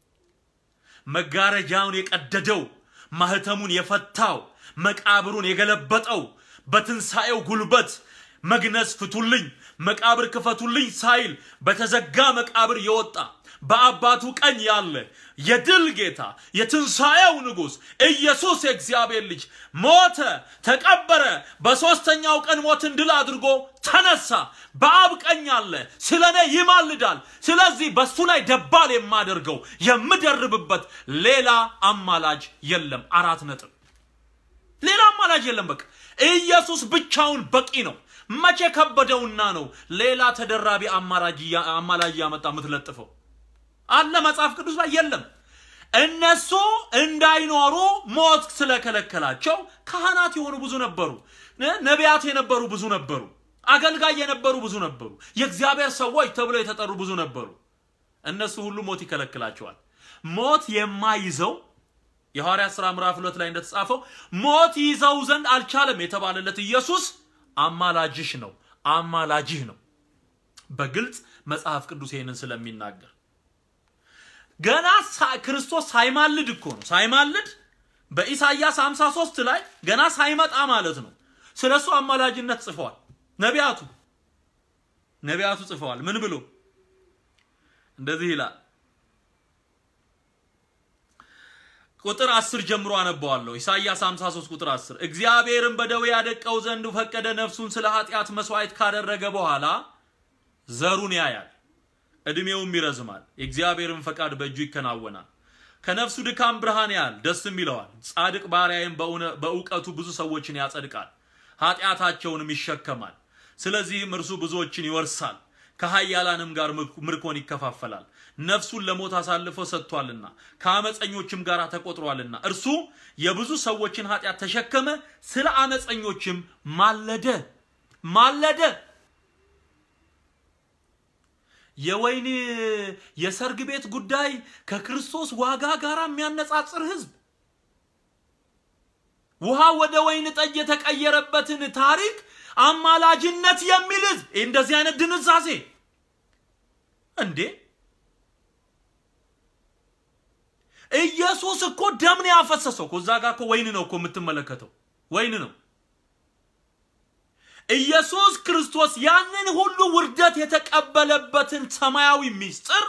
መጋረጃውን የቀደደው ማህተሙን የፈታው መቃብሩን የገለበጠው በትንሣኤው ጉልበት መግነዝ ፍቱልኝ፣ መቃብር ክፈቱልኝ ሳይል በተዘጋ መቃብር የወጣ በአባቱ ቀኝ ያለ የድል ጌታ የትንሣኤው ንጉሥ ኢየሱስ የእግዚአብሔር ልጅ ሞተ፣ ተቀበረ፣ በሦስተኛው ቀን ሞትን ድል አድርጎ ተነሳ። በአብ ቀኝ አለ፣ ስለ እኔ ይማልዳል። ስለዚህ በሱ ላይ ደባል የማደርገው የምደርብበት ሌላ አማላጅ የለም። አራት ነጥብ። ሌላ አማላጅ የለም። በቃ ኢየሱስ ብቻውን በቂ ነው። መቼ ከበደውና ነው ሌላ ተደራቢ አማላጅ ያመጣ የምትለጥፈው? አለ መጽሐፍ ቅዱስ ላይ የለም። እነሱ እንዳይኖሩ ሞት ስለከለከላቸው ካህናት የሆኑ ብዙ ነበሩ፣ ነቢያት የነበሩ ብዙ ነበሩ፣ አገልጋይ የነበሩ ብዙ ነበሩ፣ የእግዚአብሔር ሰዎች ተብለው የተጠሩ ብዙ ነበሩ። እነሱ ሁሉ ሞት ይከለክላቸዋል። ሞት የማይዘው የሐዋርያት ሥራ ምዕራፍ ሁለት ላይ እንደተጻፈው ሞት ይዘው ዘንድ አልቻለም የተባለለት ኢየሱስ አማላጅሽ ነው፣ አማላጅህ ነው። በግልጽ መጽሐፍ ቅዱስ ይህንን ስለሚናገር ገና ክርስቶስ ሳይማልድ እኮ ነው። ሳይማልድ በኢሳይያስ 53 ላይ ገና ሳይመጣ ማለት ነው። ስለ እሱ አማላጅነት ጽፈዋል ነቢያቱ ነቢያቱ ጽፈዋል። ምን ብሎ እንደዚህ ይላል። ቁጥር 10 ጀምሮ አነበዋለሁ። ኢሳይያስ 53 ቁጥር 10 እግዚአብሔርን በደዌ ያደቀው ዘንድ ፈቀደ፣ ነፍሱን ስለ ኃጢአት መስዋዕት ካደረገ በኋላ ዘሩን ያያል እድሜውም ይረዝማል። የእግዚአብሔርን ፈቃድ በእጁ ይከናወናል። ከነፍሱ ድካም ብርሃን ያህል ደስም ይለዋል። ጻድቅ ባሪያዬም በእውቀቱ ብዙ ሰዎችን ያጸድቃል፣ ኃጢአታቸውንም ይሸከማል። ስለዚህም እርሱ ብዙዎችን ይወርሳል፣ ከኃያላንም ጋር ምርኮን ይከፋፈላል። ነፍሱን ለሞት አሳልፎ ሰጥቷልና ከአመፀኞችም ጋር ተቆጥሯልና እርሱ የብዙ ሰዎችን ኃጢአት ተሸከመ፣ ስለ አመፀኞችም ማለደ ማለደ። የወይን የሰርግ ቤት ጉዳይ ከክርስቶስ ዋጋ ጋር የሚያነጻጽር ህዝብ ውሃ ወደ ወይን ጠጅ የተቀየረበትን ታሪክ አማላጅነት የሚል ህዝብ እንደዚህ አይነት ድንዛዜ እንዴ! ኢየሱስ እኮ ደም ነው ያፈሰሰው እኮ እዛ ጋር እኮ ወይን ነው እኮ የምትመለከተው ወይን ነው። ኢየሱስ ክርስቶስ ያንን ሁሉ ውርደት የተቀበለበትን ሰማያዊ ምስጢር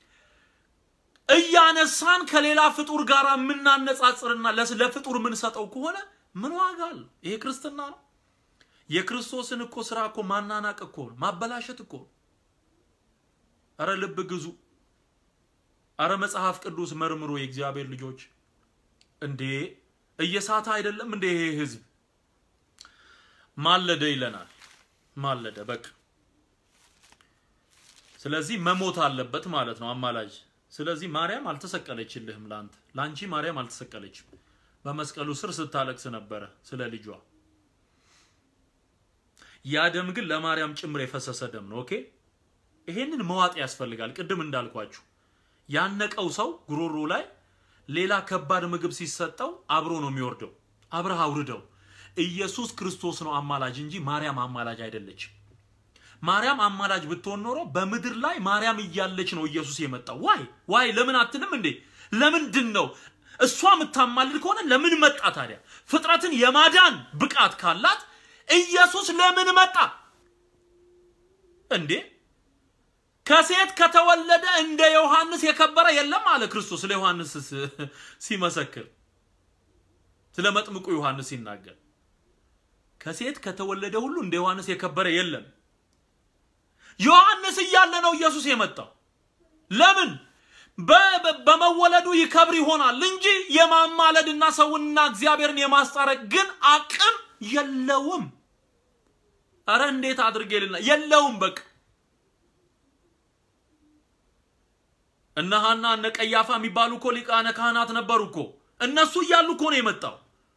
እያነሳን ከሌላ ፍጡር ጋር የምናነጻጽርና ለፍጡር የምንሰጠው ከሆነ ምን ዋጋ አለው? ይሄ ክርስትና ነው? የክርስቶስን እኮ ስራ እኮ ማናናቅ እኮ ነው፣ ማበላሸት እኮ ነው። አረ ልብ ግዙ። አረ መጽሐፍ ቅዱስ መርምሮ የእግዚአብሔር ልጆች እንዴ እየሳተ አይደለም እንዴ ይሄ ህዝብ ማለደ ይለናል። ማለደ በቃ ስለዚህ መሞት አለበት ማለት ነው አማላጅ። ስለዚህ ማርያም አልተሰቀለችልህም፣ ላንተ ላንቺ ማርያም አልተሰቀለችም። በመስቀሉ ስር ስታለቅስ ነበረ ስለ ልጇ። ያ ደም ግን ለማርያም ጭምር የፈሰሰ ደም ነው። ኦኬ ይሄንን መዋጥ ያስፈልጋል። ቅድም እንዳልኳችሁ ያነቀው ሰው ጉሮሮ ላይ ሌላ ከባድ ምግብ ሲሰጠው አብሮ ነው የሚወርደው። አብረህ አውርደው። ኢየሱስ ክርስቶስ ነው አማላጅ እንጂ ማርያም አማላጅ አይደለችም። ማርያም አማላጅ ብትሆን ኖሮ በምድር ላይ ማርያም እያለች ነው ኢየሱስ የመጣው። ዋይ ዋይ ለምን አትልም እንዴ? ለምንድን ነው እሷ የምታማልድ ከሆነ ለምን መጣ ታዲያ? ፍጥረትን የማዳን ብቃት ካላት ኢየሱስ ለምን መጣ እንዴ? ከሴት ከተወለደ እንደ ዮሐንስ የከበረ የለም አለ ክርስቶስ ስለ ዮሐንስ ሲመሰክር፣ ስለ መጥምቁ ዮሐንስ ሲናገር ከሴት ከተወለደ ሁሉ እንደ ዮሐንስ የከበረ የለም። ዮሐንስ እያለ ነው ኢየሱስ የመጣው። ለምን? በመወለዱ ይከብር ይሆናል እንጂ የማማለድና ሰውንና እግዚአብሔርን የማስታረቅ ግን አቅም የለውም። አረ እንዴት አድርጌ ልና የለውም። በቃ እነ ሐና እነ ቀያፋ የሚባሉ እኮ ሊቃነ ካህናት ነበሩ እኮ እነሱ እያሉ እኮ ነው የመጣው።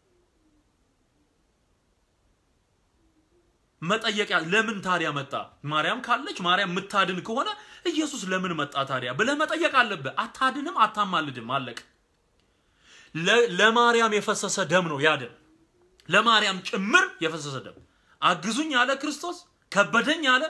መጠየቂያ ለምን ታዲያ መጣ? ማርያም ካለች ማርያም የምታድን ከሆነ ኢየሱስ ለምን መጣ ታዲያ ብለህ መጠየቅ አለብህ። አታድንም፣ አታማልድም፣ አለቅ። ለማርያም የፈሰሰ ደም ነው ያ ደም፣ ለማርያም ጭምር የፈሰሰ ደም። አግዙኝ አለ ክርስቶስ፣ ከበደኝ አለ፣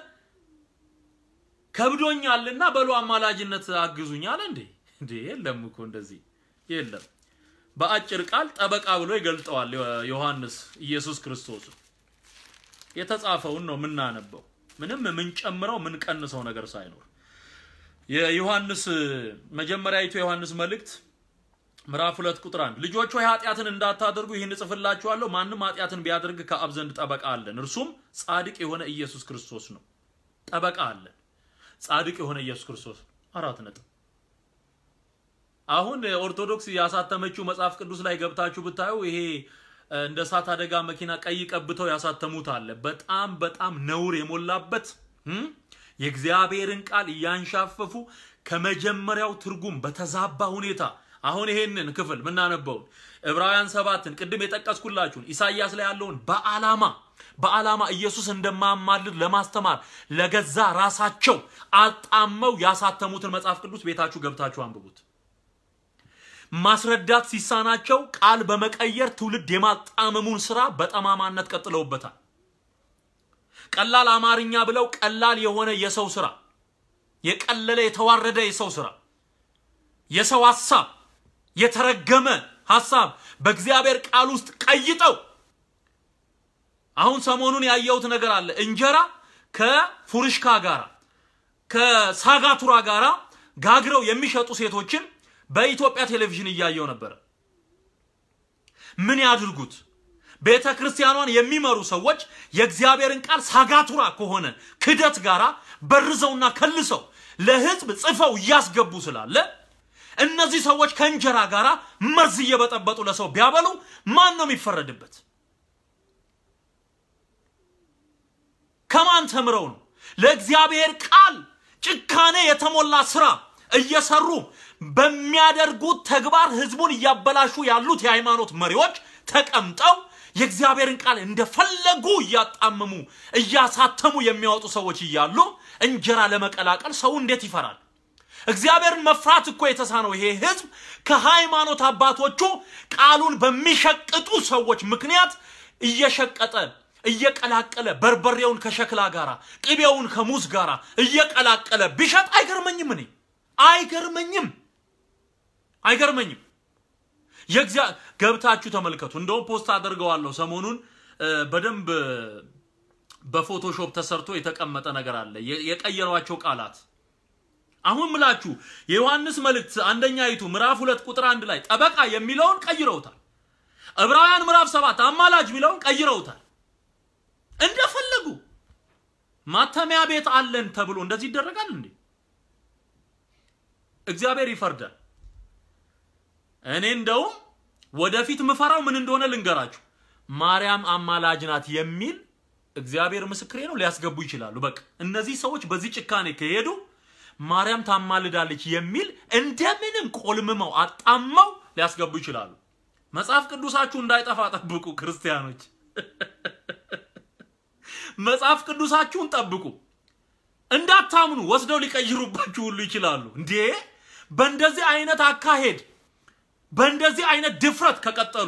ከብዶኛልና በሉ አማላጅነት አግዙኝ አለ። እንዴ እንዴ! የለም እኮ እንደዚህ የለም። በአጭር ቃል ጠበቃ ብሎ ይገልጠዋል ዮሐንስ ኢየሱስ ክርስቶስ የተጻፈውን ነው የምናነበው። ምንም የምንጨምረው የምንቀንሰው ነገር ሳይኖር የዮሐንስ መጀመሪያዊቱ የዮሐንስ መልእክት ምዕራፍ ሁለት ቁጥር አንድ ልጆች ሆይ ኃጢአትን እንዳታደርጉ ይህን እጽፍላችኋለሁ። ማንም ኃጢአትን ቢያደርግ ከአብ ዘንድ ጠበቃ አለን፣ እርሱም ጻድቅ የሆነ ኢየሱስ ክርስቶስ ነው። ጠበቃ አለን፣ ጻድቅ የሆነ ኢየሱስ ክርስቶስ። አራት ነጥብ። አሁን ኦርቶዶክስ ያሳተመችው መጽሐፍ ቅዱስ ላይ ገብታችሁ ብታዩ ይሄ እንደ እሳት አደጋ መኪና ቀይ ቀብተው ያሳተሙት አለ። በጣም በጣም ነውር የሞላበት የእግዚአብሔርን ቃል እያንሻፈፉ ከመጀመሪያው ትርጉም በተዛባ ሁኔታ አሁን ይሄንን ክፍል ምናነበውን ዕብራውያን ሰባትን ቅድም የጠቀስኩላችሁን ኢሳይያስ ላይ ያለውን በዓላማ በዓላማ ኢየሱስ እንደማማልድ ለማስተማር ለገዛ ራሳቸው አጣመው ያሳተሙትን መጽሐፍ ቅዱስ ቤታችሁ ገብታችሁ አንብቡት። ማስረዳት ሲሳናቸው ቃል በመቀየር ትውልድ የማጣመሙን ስራ በጠማማነት ቀጥለውበታል። ቀላል አማርኛ ብለው ቀላል የሆነ የሰው ስራ፣ የቀለለ የተዋረደ የሰው ስራ፣ የሰው ሐሳብ፣ የተረገመ ሐሳብ በእግዚአብሔር ቃል ውስጥ ቀይጠው አሁን ሰሞኑን ያየሁት ነገር አለ። እንጀራ ከፉርሽካ ጋራ ከሳጋቱራ ጋራ ጋግረው የሚሸጡ ሴቶችን በኢትዮጵያ ቴሌቪዥን እያየው ነበር። ምን ያድርጉት? ቤተ ክርስቲያኗን የሚመሩ ሰዎች የእግዚአብሔርን ቃል ሳጋቱራ ከሆነ ክደት ጋራ በርዘውና ከልሰው ለሕዝብ ጽፈው እያስገቡ ስላለ እነዚህ ሰዎች ከእንጀራ ጋራ መርዝ እየበጠበጡ ለሰው ቢያበሉ ማን ነው የሚፈረድበት? ከማን ተምረው ነው? ለእግዚአብሔር ቃል ጭካኔ የተሞላ ስራ እየሰሩ በሚያደርጉት ተግባር ህዝቡን እያበላሹ ያሉት የሃይማኖት መሪዎች ተቀምጠው የእግዚአብሔርን ቃል እንደፈለጉ እያጣመሙ እያሳተሙ የሚያወጡ ሰዎች እያሉ እንጀራ ለመቀላቀል ሰው እንዴት ይፈራል? እግዚአብሔርን መፍራት እኮ የተሳነው ይሄ ህዝብ ከሃይማኖት አባቶቹ ቃሉን በሚሸቅጡ ሰዎች ምክንያት እየሸቀጠ እየቀላቀለ በርበሬውን ከሸክላ ጋራ ቅቤውን ከሙዝ ጋራ እየቀላቀለ ቢሸጥ አይገርመኝም። እኔ አይገርመኝም፣ አይገርመኝም። የእግዚአ ገብታችሁ ተመልከቱ። እንደውም ፖስት አደርገዋለሁ ሰሞኑን በደንብ በፎቶሾፕ ተሰርቶ የተቀመጠ ነገር አለ። የቀየሯቸው ቃላት አሁን ምላችሁ የዮሐንስ መልእክት አንደኛ ይቱ ምዕራፍ ሁለት ቁጥር አንድ ላይ ጠበቃ የሚለውን ቀይረውታል። ዕብራውያን ምዕራፍ ሰባት አማላጅ የሚለውን ቀይረውታል። እንደፈለጉ ማተሚያ ቤት አለን ተብሎ እንደዚህ ይደረጋል እንዴ? እግዚአብሔር ይፈርዳል። እኔ እንደውም ወደፊት ምፈራው ምን እንደሆነ ልንገራችሁ። ማርያም አማላጅ ናት የሚል እግዚአብሔር ምስክሬ ነው ሊያስገቡ ይችላሉ። በቃ እነዚህ ሰዎች በዚህ ጭካኔ ከሄዱ ማርያም ታማልዳለች የሚል እንደምንም ቆልምመው አጣመው ሊያስገቡ ይችላሉ። መጽሐፍ ቅዱሳችሁ እንዳይጠፋ ጠብቁ ክርስቲያኖች። መጽሐፍ ቅዱሳችሁን ጠብቁ። እንዳታምኑ ወስደው ሊቀይሩባችሁ ሁሉ ይችላሉ። እንዴ በእንደዚህ አይነት አካሄድ በእንደዚህ አይነት ድፍረት ከቀጠሉ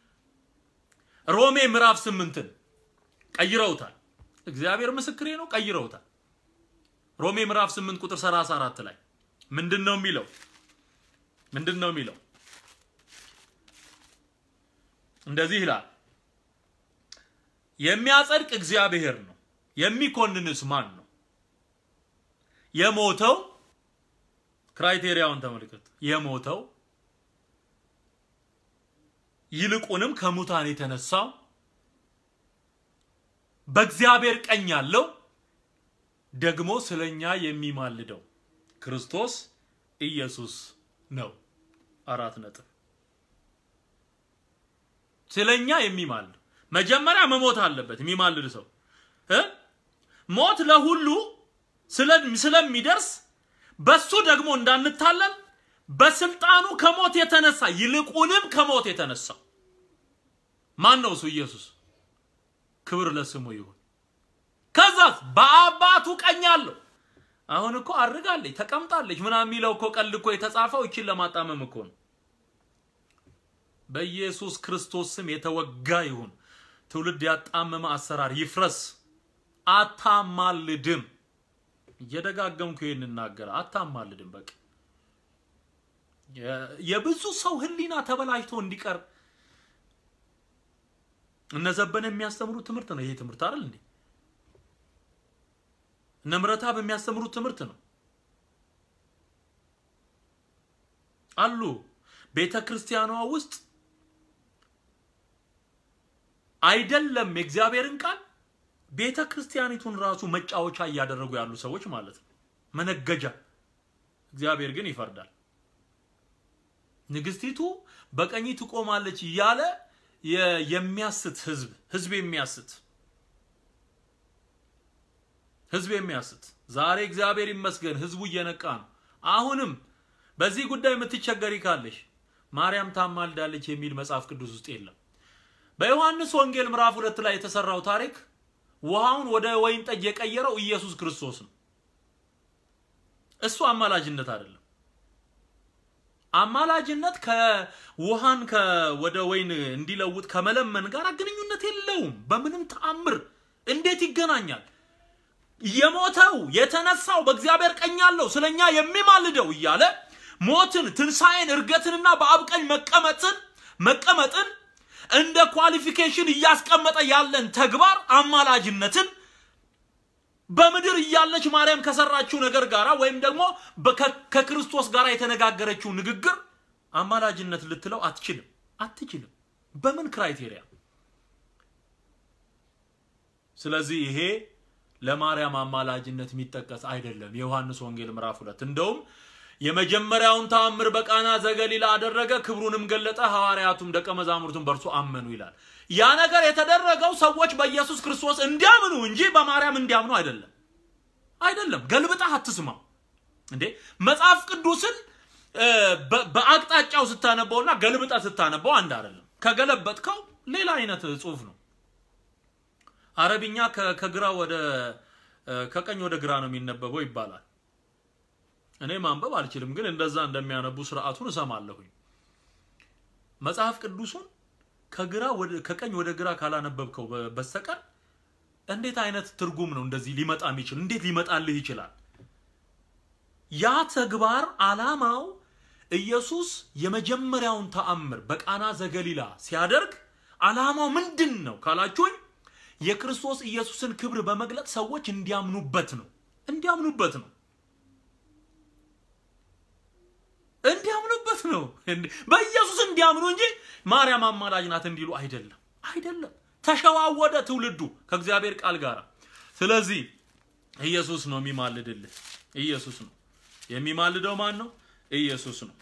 ሮሜ ምዕራፍ ስምንትን ቀይረውታል። እግዚአብሔር ምስክሬ ነው፣ ቀይረውታል። ሮሜ ምዕራፍ 8 ቁጥር 34 ላይ ምንድን ነው የሚለው? ምንድን ነው የሚለው? እንደዚህ ይላል፣ የሚያጸድቅ እግዚአብሔር ነው፣ የሚኮንንስ ማን ነው? የሞተው ክራይቴሪያውን ተመልከቱ። የሞተው ይልቁንም ከሙታን የተነሳው በእግዚአብሔር ቀኝ ያለው ደግሞ ስለኛ የሚማልደው ክርስቶስ ኢየሱስ ነው። አራት ነጥብ። ስለኛ የሚማልድ መጀመሪያ መሞት አለበት የሚማልድ ሰው እ ሞት ለሁሉ ስለሚደርስ በሱ ደግሞ እንዳንታለል በስልጣኑ ከሞት የተነሳ ይልቁንም ከሞት የተነሳው ማን ነው? እሱ ኢየሱስ። ክብር ለስሙ ይሁን። ከዛስ በአባቱ ቀኝ አለው። አሁን እኮ አድርጋለች ተቀምጣለች ምናምን የሚለው እኮ ቀልድ እኮ የተጻፈው ይችን ለማጣመም እኮ ነው። በኢየሱስ ክርስቶስ ስም የተወጋ ይሁን። ትውልድ ያጣመመ አሰራር ይፍረስ። አታማልድም። እየደጋገምኩ ይህን እናገር። አታማልድም። በቃ የብዙ ሰው ሕሊና ተበላሽቶ እንዲቀር እነ ዘበነ የሚያስተምሩት ትምህርት ነው። ይሄ ትምህርት አይደል እንዴ? እነ ምረታብ የሚያስተምሩት ትምህርት ነው አሉ። ቤተ ክርስቲያኗ ውስጥ አይደለም የእግዚአብሔርን ቃል ቤተ ክርስቲያኒቱን ራሱ መጫወቻ እያደረጉ ያሉ ሰዎች ማለት ነው፣ መነገጃ። እግዚአብሔር ግን ይፈርዳል። ንግስቲቱ በቀኝ ትቆማለች እያለ የሚያስት ህዝብ ህዝብ የሚያስት ህዝብ የሚያስት ዛሬ እግዚአብሔር ይመስገን ህዝቡ እየነቃ ነው። አሁንም በዚህ ጉዳይ የምትቸገሪ ካለሽ ማርያም ታማልዳለች የሚል መጽሐፍ ቅዱስ ውስጥ የለም። በዮሐንስ ወንጌል ምዕራፍ ሁለት ላይ የተሰራው ታሪክ ውሃውን ወደ ወይን ጠጅ የቀየረው ኢየሱስ ክርስቶስ ነው። እሱ አማላጅነት አይደለም። አማላጅነት ከውሃን ወደ ወይን እንዲለውጥ ከመለመን ጋር ግንኙነት የለውም። በምንም ተአምር እንዴት ይገናኛል? የሞተው የተነሳው በእግዚአብሔር ቀኝ ያለው ስለኛ የሚማልደው እያለ ሞትን፣ ትንሣኤን፣ እርገትንና በአብ ቀኝ መቀመጥን መቀመጥን እንደ ኳሊፊኬሽን እያስቀመጠ ያለን ተግባር አማላጅነትን በምድር እያለች ማርያም ከሰራችው ነገር ጋራ ወይም ደግሞ ከክርስቶስ ጋር የተነጋገረችው ንግግር አማላጅነት ልትለው አትችልም አትችልም። በምን ክራይቴሪያ? ስለዚህ ይሄ ለማርያም አማላጅነት የሚጠቀስ አይደለም። የዮሐንስ ወንጌል ምዕራፍ ሁለት እንደውም የመጀመሪያውን ተአምር በቃና ዘገሊላ አደረገ፣ ክብሩንም ገለጠ፣ ሐዋርያቱም ደቀ መዛሙርቱም በእርሱ አመኑ ይላል። ያ ነገር የተደረገው ሰዎች በኢየሱስ ክርስቶስ እንዲያምኑ እንጂ በማርያም እንዲያምኑ አይደለም። አይደለም። ገልብጣህ አትስማው። እንዴ መጽሐፍ ቅዱስን በአቅጣጫው ስታነበውና ገልብጠ ስታነበው አንድ አይደለም። ከገለበጥከው ሌላ አይነት ጽሁፍ ነው። አረብኛ ከግራ ወደ ከቀኝ ወደ ግራ ነው የሚነበበው ይባላል። እኔ ማንበብ አልችልም፣ ግን እንደዛ እንደሚያነቡ ስርዓቱን እሰማለሁኝ። መጽሐፍ ቅዱሱን ከግራ ወደ ከቀኝ ወደ ግራ ካላነበብከው በስተቀር እንዴት አይነት ትርጉም ነው እንደዚህ ሊመጣ የሚችል? እንዴት ሊመጣልህ ይችላል? ያ ተግባር አላማው ኢየሱስ የመጀመሪያውን ተአምር በቃና ዘገሊላ ሲያደርግ አላማው ምንድን ነው ካላችሁኝ የክርስቶስ ኢየሱስን ክብር በመግለጥ ሰዎች እንዲያምኑበት ነው። እንዲያምኑበት ነው። እንዲያምኑበት ነው። በኢየሱስ እንዲያምኑ እንጂ ማርያም አማላጅ ናት እንዲሉ አይደለም። አይደለም። ተሸዋወደ ትውልዱ ከእግዚአብሔር ቃል ጋር። ስለዚህ ኢየሱስ ነው የሚማልድልህ። ኢየሱስ ነው የሚማልደው። ማን ነው? ኢየሱስ ነው።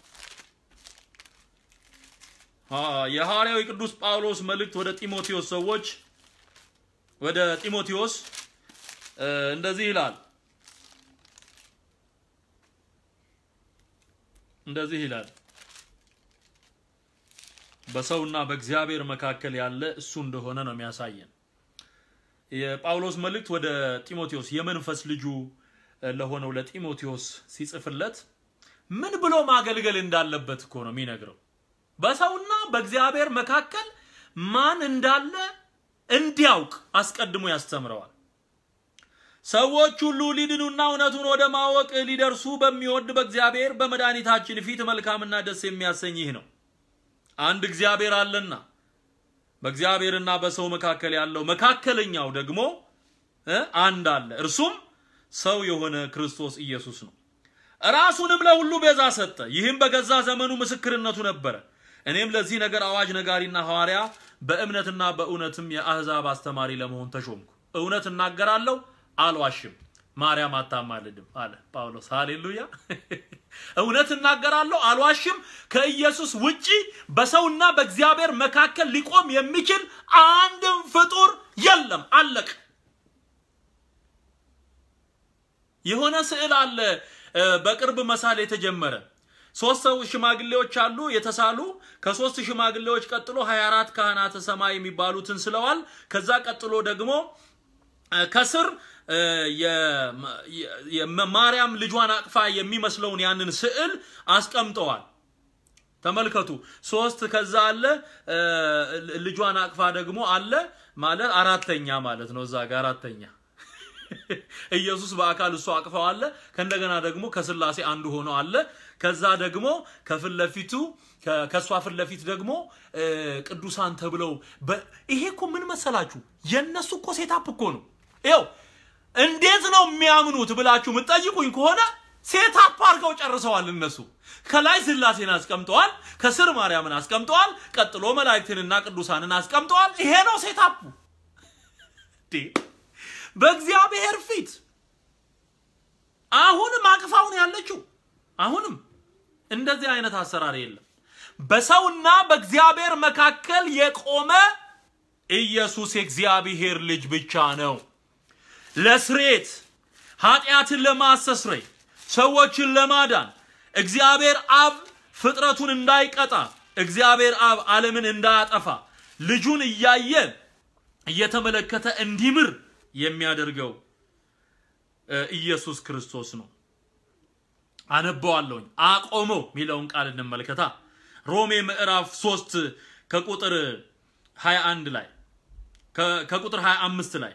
የሐዋርያው ቅዱስ ጳውሎስ መልእክት ወደ ጢሞቴዎስ ሰዎች ወደ ጢሞቴዎስ እንደዚህ ይላል እንደዚህ ይላል በሰውና በእግዚአብሔር መካከል ያለ እሱ እንደሆነ ነው የሚያሳየን። የጳውሎስ መልእክት ወደ ጢሞቴዎስ የመንፈስ ልጁ ለሆነው ለጢሞቴዎስ ሲጽፍለት ምን ብሎ ማገልገል እንዳለበት እኮ ነው የሚነግረው። በሰውና በእግዚአብሔር መካከል ማን እንዳለ እንዲያውቅ አስቀድሞ ያስተምረዋል። ሰዎች ሁሉ ሊድኑና እውነቱን ወደ ማወቅ ሊደርሱ በሚወድ በእግዚአብሔር በመድኃኒታችን ፊት መልካምና ደስ የሚያሰኝ ይህ ነው። አንድ እግዚአብሔር አለና በእግዚአብሔርና በሰው መካከል ያለው መካከለኛው ደግሞ አንድ አለ፣ እርሱም ሰው የሆነ ክርስቶስ ኢየሱስ ነው። ራሱንም ለሁሉ ቤዛ ሰጠ። ይህም በገዛ ዘመኑ ምስክርነቱ ነበረ። እኔም ለዚህ ነገር አዋጅ ነጋሪና ሐዋርያ በእምነትና በእውነትም የአሕዛብ አስተማሪ ለመሆን ተሾምኩ። እውነት እናገራለሁ አልዋሽም፣ ማርያም አታማልድም አለ ጳውሎስ። ሃሌሉያ! እውነት እናገራለሁ አልዋሽም። ከኢየሱስ ውጪ በሰውና በእግዚአብሔር መካከል ሊቆም የሚችል አንድም ፍጡር የለም። አለቅ የሆነ ስዕል አለ በቅርብ መሳል የተጀመረ ሶስት ሰው ሽማግሌዎች አሉ የተሳሉ ከሶስት ሽማግሌዎች ቀጥሎ 24 ካህናተ ሰማይ የሚባሉትን ስለዋል። ከዛ ቀጥሎ ደግሞ ከስር ማርያም ልጇን አቅፋ የሚመስለውን ያንን ስዕል አስቀምጠዋል። ተመልከቱ። ሶስት ከዛ አለ ልጇን አቅፋ ደግሞ አለ ማለት አራተኛ ማለት ነው። እዛ ጋር አራተኛ ኢየሱስ በአካል እሱ አቅፈው አለ። ከእንደገና ደግሞ ከስላሴ አንዱ ሆኖ አለ። ከዛ ደግሞ ከፊት ለፊቱ ከእሷ ፊት ለፊት ደግሞ ቅዱሳን ተብለው ይሄ እኮ ምን መሰላችሁ? የእነሱ እኮ ሴታፕ እኮ ነው። ይኸው እንዴት ነው የሚያምኑት ብላችሁ የምትጠይቁኝ ከሆነ ሴታፕ አድርገው ጨርሰዋል። እነሱ ከላይ ስላሴን አስቀምጠዋል፣ ከስር ማርያምን አስቀምጠዋል፣ ቀጥሎ መላእክትንና ቅዱሳንን አስቀምጠዋል። ይሄ ነው ሴታፑ። በእግዚአብሔር ፊት አሁንም አቅፋውን ያለችው አሁንም እንደዚህ አይነት አሰራር የለም። በሰውና በእግዚአብሔር መካከል የቆመ ኢየሱስ የእግዚአብሔር ልጅ ብቻ ነው። ለስሬት ኃጢአትን ለማስተስረይ ሰዎችን ለማዳን እግዚአብሔር አብ ፍጥረቱን እንዳይቀጣ እግዚአብሔር አብ ዓለምን እንዳያጠፋ ልጁን እያየ እየተመለከተ እንዲምር የሚያደርገው ኢየሱስ ክርስቶስ ነው። አነበዋለሁኝ። አቆመው የሚለውን ቃል እንመልከታ። ሮሜ ምዕራፍ 3 ከቁጥር 21 ላይ ከቁጥር 25 ላይ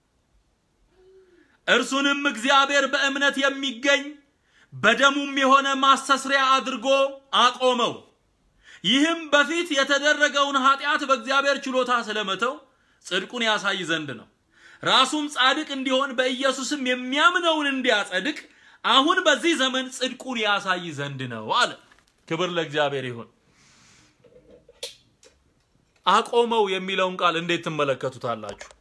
እርሱንም እግዚአብሔር በእምነት የሚገኝ በደሙም የሆነ ማስተስሪያ አድርጎ አቆመው። ይህም በፊት የተደረገውን ኃጢአት በእግዚአብሔር ችሎታ ስለመተው ጽድቁን ያሳይ ዘንድ ነው። ራሱም ጻድቅ እንዲሆን በኢየሱስም የሚያምነውን እንዲያጸድቅ አሁን በዚህ ዘመን ጽድቁን ያሳይ ዘንድ ነው አለ። ክብር ለእግዚአብሔር ይሁን። አቆመው የሚለውን ቃል እንዴት ትመለከቱታላችሁ?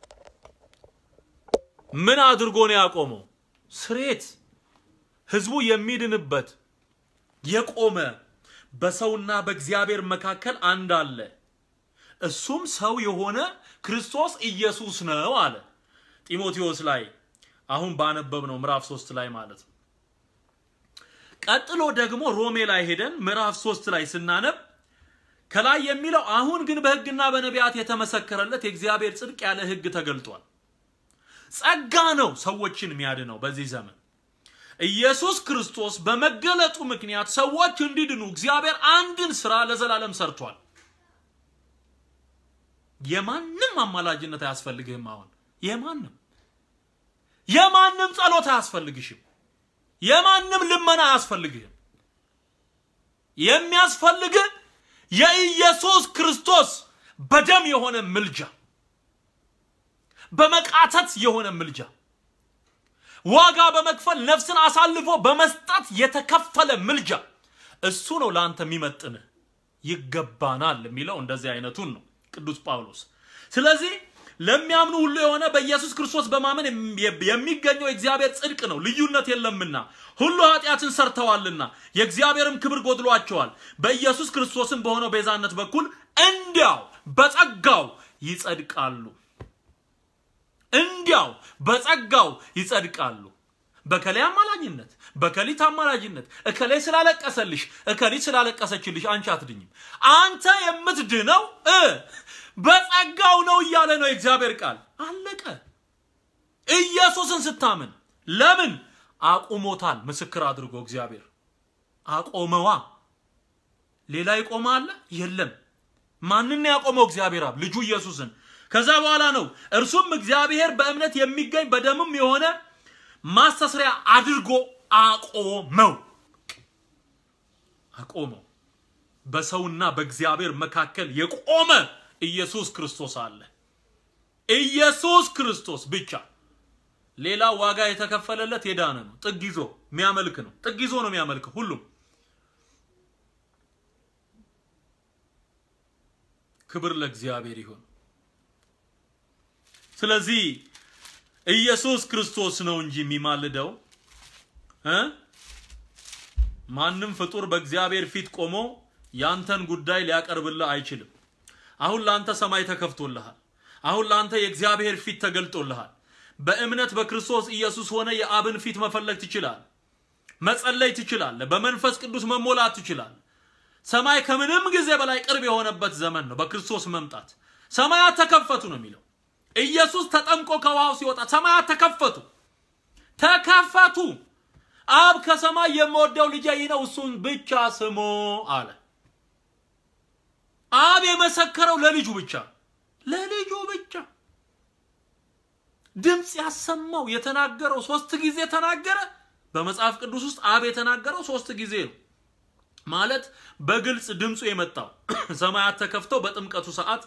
ምን አድርጎ ነው ያቆመው? ስሬት ህዝቡ የሚድንበት የቆመ በሰውና በእግዚአብሔር መካከል አንድ አለ። እሱም ሰው የሆነ ክርስቶስ ኢየሱስ ነው አለ ጢሞቴዎስ ላይ አሁን ባነበብ ነው ምዕራፍ ሶስት ላይ ማለት ነው። ቀጥሎ ደግሞ ሮሜ ላይ ሄደን ምዕራፍ ሶስት ላይ ስናነብ ከላይ የሚለው አሁን ግን በሕግና በነቢያት የተመሰከረለት የእግዚአብሔር ጽድቅ ያለ ሕግ ተገልጧል። ጸጋ ነው ሰዎችን የሚያድነው በዚህ ዘመን ኢየሱስ ክርስቶስ በመገለጡ ምክንያት ሰዎች እንዲድኑ እግዚአብሔር አንድን ስራ ለዘላለም ሰርቷል። የማንም አማላጅነት አያስፈልግህም። አሁን የማንም የማንም ጸሎት አያስፈልግሽም። የማንም ልመና አያስፈልግህም። የሚያስፈልግህ የኢየሱስ ክርስቶስ በደም የሆነ ምልጃ፣ በመቃተት የሆነ ምልጃ፣ ዋጋ በመክፈል ነፍስን አሳልፎ በመስጠት የተከፈለ ምልጃ፣ እሱ ነው ለአንተ የሚመጥንህ። ይገባናል የሚለው እንደዚህ አይነቱን ነው ቅዱስ ጳውሎስ። ስለዚህ ለሚያምኑ ሁሉ የሆነ በኢየሱስ ክርስቶስ በማመን የሚገኘው የእግዚአብሔር ጽድቅ ነው፣ ልዩነት የለምና። ሁሉ ኃጢአትን ሰርተዋልና የእግዚአብሔርም ክብር ጎድሏቸዋል። በኢየሱስ ክርስቶስም በሆነው ቤዛነት በኩል እንዲያው በጸጋው ይጸድቃሉ። እንዲያው በጸጋው ይጸድቃሉ። በከሌ አማላጅነት፣ በከሊት አማላጅነት፣ እከሌ ስላለቀሰልሽ፣ እከሊት ስላለቀሰችልሽ አንቺ አትድኝም። አንተ የምትድነው እ በጸጋው ነው እያለ ነው የእግዚአብሔር ቃል። አለቀ። ኢየሱስን ስታምን ለምን አቁሞታል? ምስክር አድርጎ እግዚአብሔር አቆመዋ። ሌላ ይቆመ አለ የለም። ማንን ያቆመው? እግዚአብሔር አብ ልጁ ኢየሱስን። ከዛ በኋላ ነው እርሱም እግዚአብሔር በእምነት የሚገኝ በደምም የሆነ ማስተስሪያ አድርጎ አቆመው። አቆመው። በሰውና በእግዚአብሔር መካከል የቆመ ኢየሱስ ክርስቶስ አለ። ኢየሱስ ክርስቶስ ብቻ። ሌላ ዋጋ የተከፈለለት የዳነ ነው። ጥግ ይዞ የሚያመልክ ነው። ጥግ ይዞ ነው የሚያመልከው ሁሉም። ክብር ለእግዚአብሔር ይሁን። ስለዚህ ኢየሱስ ክርስቶስ ነው እንጂ የሚማልደው እ ማንም ፍጡር በእግዚአብሔር ፊት ቆሞ ያንተን ጉዳይ ሊያቀርብልህ አይችልም። አሁን ለአንተ ሰማይ ተከፍቶልሃል። አሁን ለአንተ የእግዚአብሔር ፊት ተገልጦልሃል። በእምነት በክርስቶስ ኢየሱስ ሆነ የአብን ፊት መፈለግ ትችላለህ። መጸለይ ትችላለህ። በመንፈስ ቅዱስ መሞላት ትችላለህ። ሰማይ ከምንም ጊዜ በላይ ቅርብ የሆነበት ዘመን ነው። በክርስቶስ መምጣት ሰማያት ተከፈቱ ነው የሚለው። ኢየሱስ ተጠምቆ ከውሃው ሲወጣ ሰማያት ተከፈቱ ተከፈቱ። አብ ከሰማይ የምወደው ልጄ ይህ ነው እሱን ብቻ ስሙ አለ። አብ የመሰከረው ለልጁ ብቻ ለልጁ ብቻ ድምፅ ያሰማው የተናገረው ሶስት ጊዜ ተናገረ። በመጽሐፍ ቅዱስ ውስጥ አብ የተናገረው ሶስት ጊዜ ነው ማለት በግልጽ ድምፁ የመጣው ሰማያት ተከፍተው በጥምቀቱ ሰዓት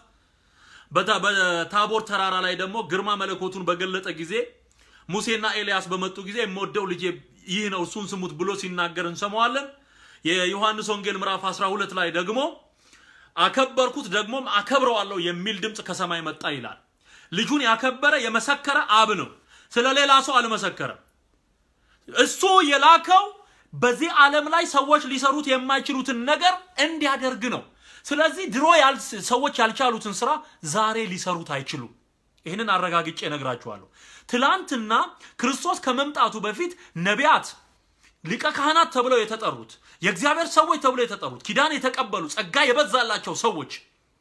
በታቦር ተራራ ላይ ደግሞ ግርማ መለኮቱን በገለጠ ጊዜ ሙሴና ኤልያስ በመጡ ጊዜ የምወደው ልጄ ይህ ነው እሱን ስሙት ብሎ ሲናገር እንሰማዋለን። የዮሐንስ ወንጌል ምዕራፍ 12 ላይ ደግሞ አከበርኩት ደግሞም አከብረዋለሁ የሚል ድምፅ ከሰማይ መጣ ይላል። ልጁን ያከበረ የመሰከረ አብ ነው። ስለ ሌላ ሰው አልመሰከረም። እሱ የላከው በዚህ ዓለም ላይ ሰዎች ሊሰሩት የማይችሉትን ነገር እንዲያደርግ ነው። ስለዚህ ድሮ ሰዎች ያልቻሉትን ስራ ዛሬ ሊሰሩት አይችሉም። ይህንን አረጋግጬ እነግራችኋለሁ። ትላንትና ክርስቶስ ከመምጣቱ በፊት ነቢያት፣ ሊቀ ካህናት ተብለው የተጠሩት የእግዚአብሔር ሰዎች ተብለው የተጠሩት ኪዳን የተቀበሉ ጸጋ የበዛላቸው ሰዎች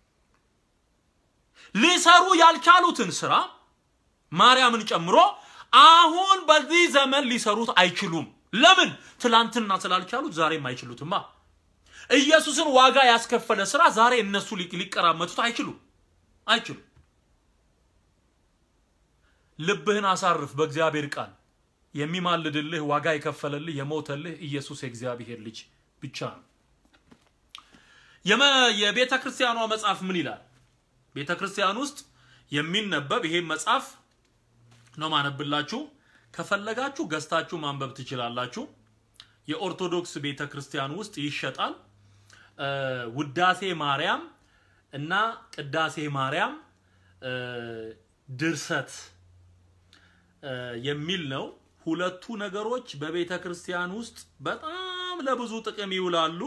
ሊሰሩ ያልቻሉትን ስራ ማርያምን ጨምሮ አሁን በዚህ ዘመን ሊሰሩት አይችሉም። ለምን? ትላንትና ስላልቻሉት ዛሬም አይችሉትማ። ኢየሱስን ዋጋ ያስከፈለ ስራ ዛሬ እነሱ ሊቀራመቱት አይችሉም አይችሉም። ልብህን አሳርፍ በእግዚአብሔር ቃል። የሚማልድልህ ዋጋ የከፈለልህ የሞተልህ ኢየሱስ የእግዚአብሔር ልጅ ብቻ ነው። የቤተ ክርስቲያኗ መጽሐፍ ምን ይላል? ቤተ ክርስቲያን ውስጥ የሚነበብ ይሄ መጽሐፍ ነው ማነብላችሁ። ከፈለጋችሁ ገዝታችሁ ማንበብ ትችላላችሁ። የኦርቶዶክስ ቤተ ክርስቲያን ውስጥ ይሸጣል። ውዳሴ ማርያም እና ቅዳሴ ማርያም ድርሰት የሚል ነው። ሁለቱ ነገሮች በቤተ ክርስቲያን ውስጥ በጣም ለብዙ ጥቅም ይውላሉ።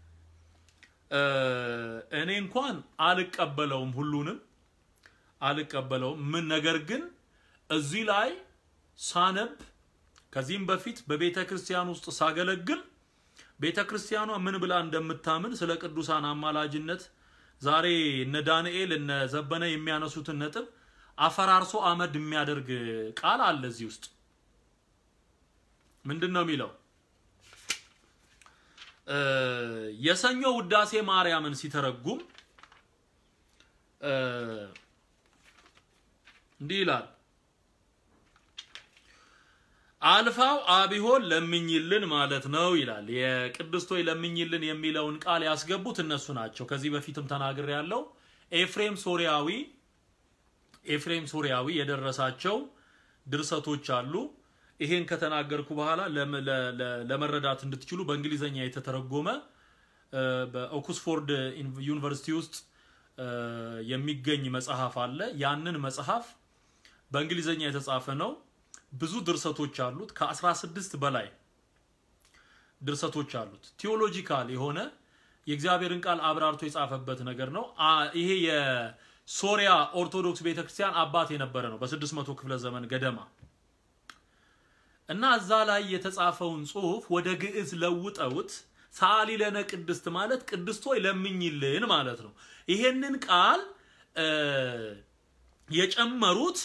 እኔ እንኳን አልቀበለውም፣ ሁሉንም አልቀበለውም። ምን ነገር ግን እዚህ ላይ ሳነብ ከዚህም በፊት በቤተ ክርስቲያን ውስጥ ሳገለግል ቤተ ክርስቲያኗ ምን ብላ እንደምታምን ስለ ቅዱሳን አማላጅነት ዛሬ እነ ዳንኤል እነ ዘበነ የሚያነሱትን ነጥብ አፈራርሶ አመድ የሚያደርግ ቃል አለ እዚህ ውስጥ። ምንድን ነው የሚለው? የሰኞ ውዳሴ ማርያምን ሲተረጉም እንዲህ ይላል። አልፋው አቢሆን ለምኝልን ማለት ነው ይላል። የቅድስቶይ ለምኝልን የሚለውን ቃል ያስገቡት እነሱ ናቸው። ከዚህ በፊትም ተናግሬ ያለው ኤፍሬም ሶሪያዊ ኤፍሬም ሶሪያዊ የደረሳቸው ድርሰቶች አሉ። ይሄን ከተናገርኩ በኋላ ለመረዳት እንድትችሉ በእንግሊዘኛ የተተረጎመ በኦክስፎርድ ዩኒቨርሲቲ ውስጥ የሚገኝ መጽሐፍ አለ። ያንን መጽሐፍ በእንግሊዘኛ የተጻፈ ነው። ብዙ ድርሰቶች አሉት። ከ16 በላይ ድርሰቶች አሉት። ቲዮሎጂካል የሆነ የእግዚአብሔርን ቃል አብራርቶ የጻፈበት ነገር ነው። ይሄ የሶሪያ ኦርቶዶክስ ቤተክርስቲያን አባት የነበረ ነው በ600 ክፍለ ዘመን ገደማ እና እዛ ላይ የተጻፈውን ጽሁፍ ወደ ግዕዝ ለውጠውት ሰአሊ ለነ ቅድስት ማለት ቅድስት ሆይ ለምኝልን ማለት ነው። ይሄንን ቃል የጨመሩት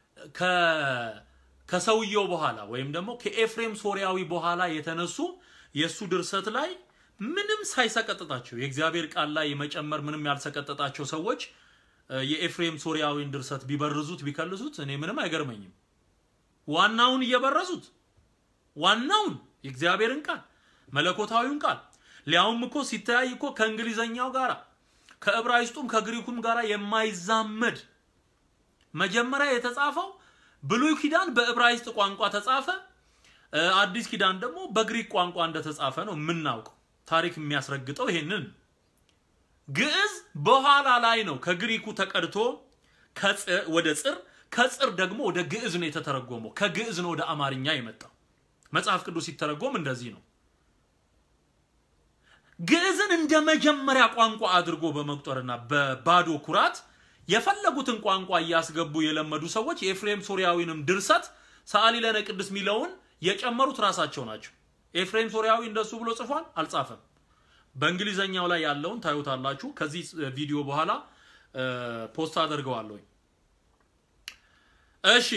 ከሰውየው በኋላ ወይም ደግሞ ከኤፍሬም ሶሪያዊ በኋላ የተነሱ የእሱ ድርሰት ላይ ምንም ሳይሰቀጥጣቸው የእግዚአብሔር ቃል ላይ መጨመር ምንም ያልሰቀጠጣቸው ሰዎች የኤፍሬም ሶሪያዊን ድርሰት ቢበርዙት ቢከልሱት እኔ ምንም አይገርመኝም። ዋናውን እየበረዙት ዋናውን የእግዚአብሔርን ቃል መለኮታዊውን ቃል ሊያውም እኮ ሲተያይ እኮ ከእንግሊዘኛው ጋር ከዕብራይስጡም ከግሪኩም ጋር የማይዛመድ መጀመሪያ የተጻፈው ብሉይ ኪዳን በዕብራይስጥ ቋንቋ ተጻፈ። አዲስ ኪዳን ደግሞ በግሪክ ቋንቋ እንደተጻፈ ነው የምናውቀው። ታሪክ የሚያስረግጠው ይሄንን ግዕዝ በኋላ ላይ ነው ከግሪኩ ተቀድቶ ወደ ጽር ከጽር ደግሞ ወደ ግዕዝ ነው የተተረጎመው። ከግዕዝ ነው ወደ አማርኛ የመጣው። መጽሐፍ ቅዱስ ሲተረጎም እንደዚህ ነው። ግዕዝን እንደ መጀመሪያ ቋንቋ አድርጎ በመቁጠርና በባዶ ኩራት የፈለጉትን ቋንቋ እያስገቡ የለመዱ ሰዎች የኤፍሬም ሶሪያዊንም ድርሰት ሰአሊ ለነ ቅድስት ሚለውን የጨመሩት ራሳቸው ናቸው። ኤፍሬም ሶሪያዊ እንደሱ ብሎ ጽፏል? አልጻፈም። በእንግሊዘኛው ላይ ያለውን ታዩታላችሁ። ከዚህ ቪዲዮ በኋላ ፖስት አደርገዋለሁ። እሺ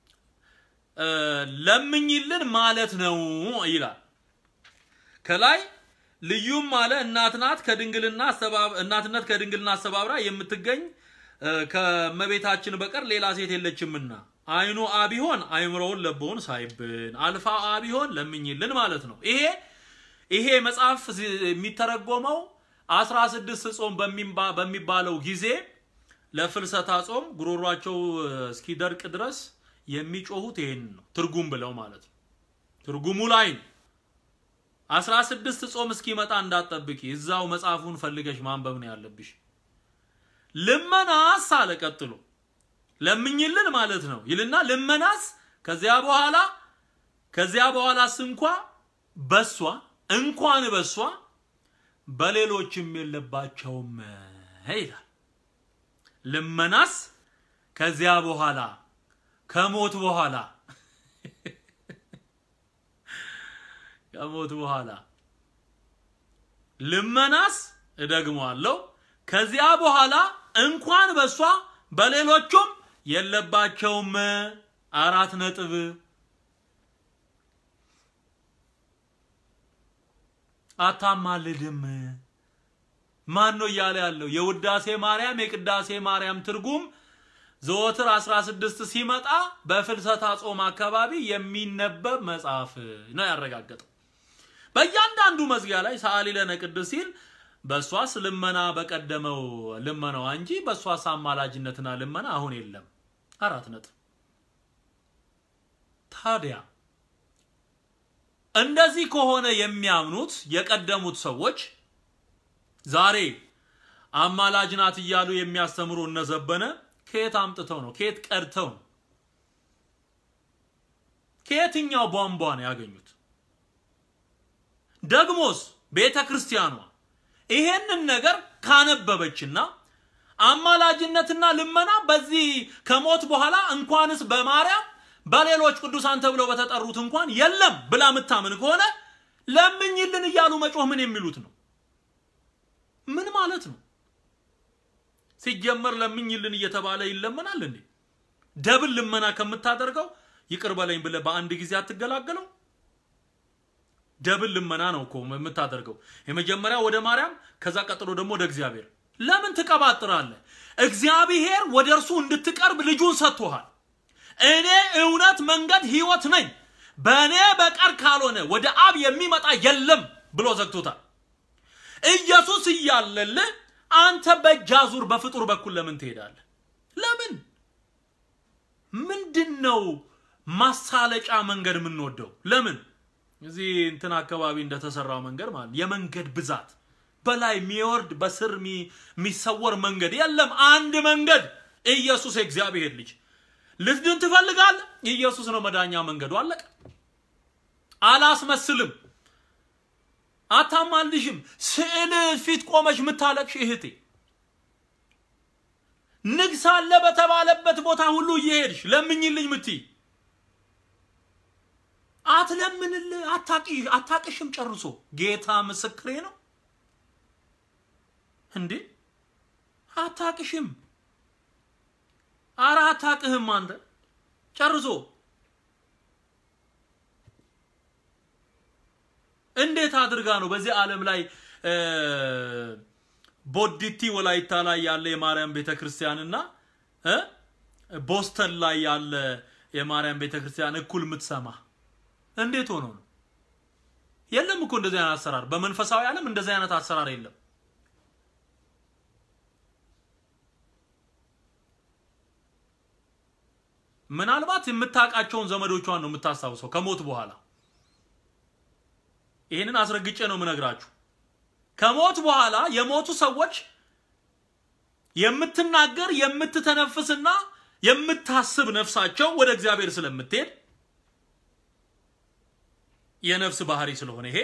ለምኝልን ማለት ነው ይላል ከላይ ልዩም አለ እናት ናት ከድንግልና እናትነት ከድንግልና አስተባብራ የምትገኝ ከመቤታችን በቀር ሌላ ሴት የለችምና አይኑ አቢሆን አይምሮውን ለቦውን ሳይብን አልፋ አቢሆን ለምኝልን ማለት ነው። ይሄ ይሄ መጽሐፍ የሚተረጎመው 16 ጾም በሚባለው ጊዜ ለፍልሰታ ጾም ጉሮሯቸው እስኪደርቅ ድረስ የሚጮሁት ይሄን ነው ትርጉም ብለው ማለት ነው። ትርጉሙ ላይ ነው። 16 ጾም እስኪመጣ እንዳትጠብቂ፣ እዛው መጽሐፉን ፈልገሽ ማንበብ ነው ያለብሽ። ልመናስ አለ ቀጥሎ ለምኝልን ማለት ነው ይልና ልመናስ ከዚያ በኋላ ከዚያ በኋላስ እንኳ በሷ እንኳን በሷ በሌሎችም የለባቸውም ይላል። ልመናስ ከዚያ በኋላ ከሞት በኋላ ከሞት በኋላ ልመናስ እደግመዋለሁ ከዚያ በኋላ እንኳን በሷ በሌሎቹም የለባቸውም። አራት ነጥብ አታማልድም። ማን ነው እያለ ያለው? የውዳሴ ማርያም የቅዳሴ ማርያም ትርጉም ዘወትር 16 ሲመጣ በፍልሰታ ጾም አካባቢ የሚነበብ መጽሐፍ ነው ያረጋገጠው። በእያንዳንዱ መዝጊያ ላይ ሰአሊ ለነ ቅድስት ሲል በእሷስ ልመና በቀደመው ልመናዋ እንጂ በእሷስ አማላጅነትና ልመና አሁን የለም። አራት ነጥብ። ታዲያ እንደዚህ ከሆነ የሚያምኑት የቀደሙት ሰዎች ዛሬ አማላጅ ናት እያሉ የሚያስተምሩ እነዘበነ ከየት አምጥተው ነው? ከየት ቀድተው ነው? ከየትኛው ቧንቧ ነው ያገኙት? ደግሞስ ቤተ ክርስቲያኗ ይሄንን ነገር ካነበበችና አማላጅነትና ልመና በዚህ ከሞት በኋላ እንኳንስ በማርያም በሌሎች ቅዱሳን ተብለው በተጠሩት እንኳን የለም ብላ የምታምን ከሆነ ለምኝልን እያሉ መጮህ ምን የሚሉት ነው? ምን ማለት ነው? ሲጀመር ለምኝልን እየተባለ ይለመናል እንዴ? ደብል ልመና ከምታደርገው ይቅር በለኝ ብለህ በአንድ ጊዜ አትገላገለው? ደብል ልመና ነው እኮ የምታደርገው። የመጀመሪያ ወደ ማርያም፣ ከዛ ቀጥሎ ደግሞ ወደ እግዚአብሔር። ለምን ትቀባጥራለህ? እግዚአብሔር ወደ እርሱ እንድትቀርብ ልጁን ሰጥቶሃል። እኔ እውነት፣ መንገድ፣ ህይወት ነኝ፣ በእኔ በቀር ካልሆነ ወደ አብ የሚመጣ የለም ብሎ ዘግቶታል። ኢየሱስ እያለልህ አንተ በእጅ አዙር በፍጡር በኩል ለምን ትሄዳለህ? ለምን? ምንድን ነው ማሳለጫ መንገድ የምንወደው? ለምን? እዚህ እንትን አካባቢ እንደተሰራው መንገድ ማለት የመንገድ ብዛት በላይ የሚወርድ በስር የሚሰወር መንገድ የለም። አንድ መንገድ ኢየሱስ የእግዚአብሔር ልጅ ልትድን ትፈልጋለህ? ኢየሱስ ነው መዳኛ መንገዱ። አለቀ። አላስመስልም፣ አታማልሽም። ስዕል ፊት ቆመች የምታለቅሽ እህቴ ንግስ አለ በተባለበት ቦታ ሁሉ እየሄድሽ ለምኝልኝ ምትይ አትለምንልህ፣ አታቅሽም ጨርሶ። ጌታ ምስክሬ ነው እንዴ አታቅሽም። አረ አታቅህም አንተ ጨርሶ። እንዴት አድርጋ ነው በዚህ ዓለም ላይ ቦዲቲ ወላይታ ላይ ያለ የማርያም ቤተክርስቲያንና ቦስተን ላይ ያለ የማርያም ቤተክርስቲያን እኩል የምትሰማ? እንዴት ሆኖ ነው? የለም እኮ እንደዚህ አይነት አሰራር በመንፈሳዊ ዓለም እንደዚህ አይነት አሰራር የለም። ምናልባት የምታውቃቸውን ዘመዶቿን ነው የምታስታውሰው ከሞት በኋላ። ይህንን አስረግጬ ነው የምነግራችሁ። ከሞት በኋላ የሞቱ ሰዎች የምትናገር የምትተነፍስና የምታስብ ነፍሳቸው ወደ እግዚአብሔር ስለምትሄድ የነፍስ ባህሪ ስለሆነ ይሄ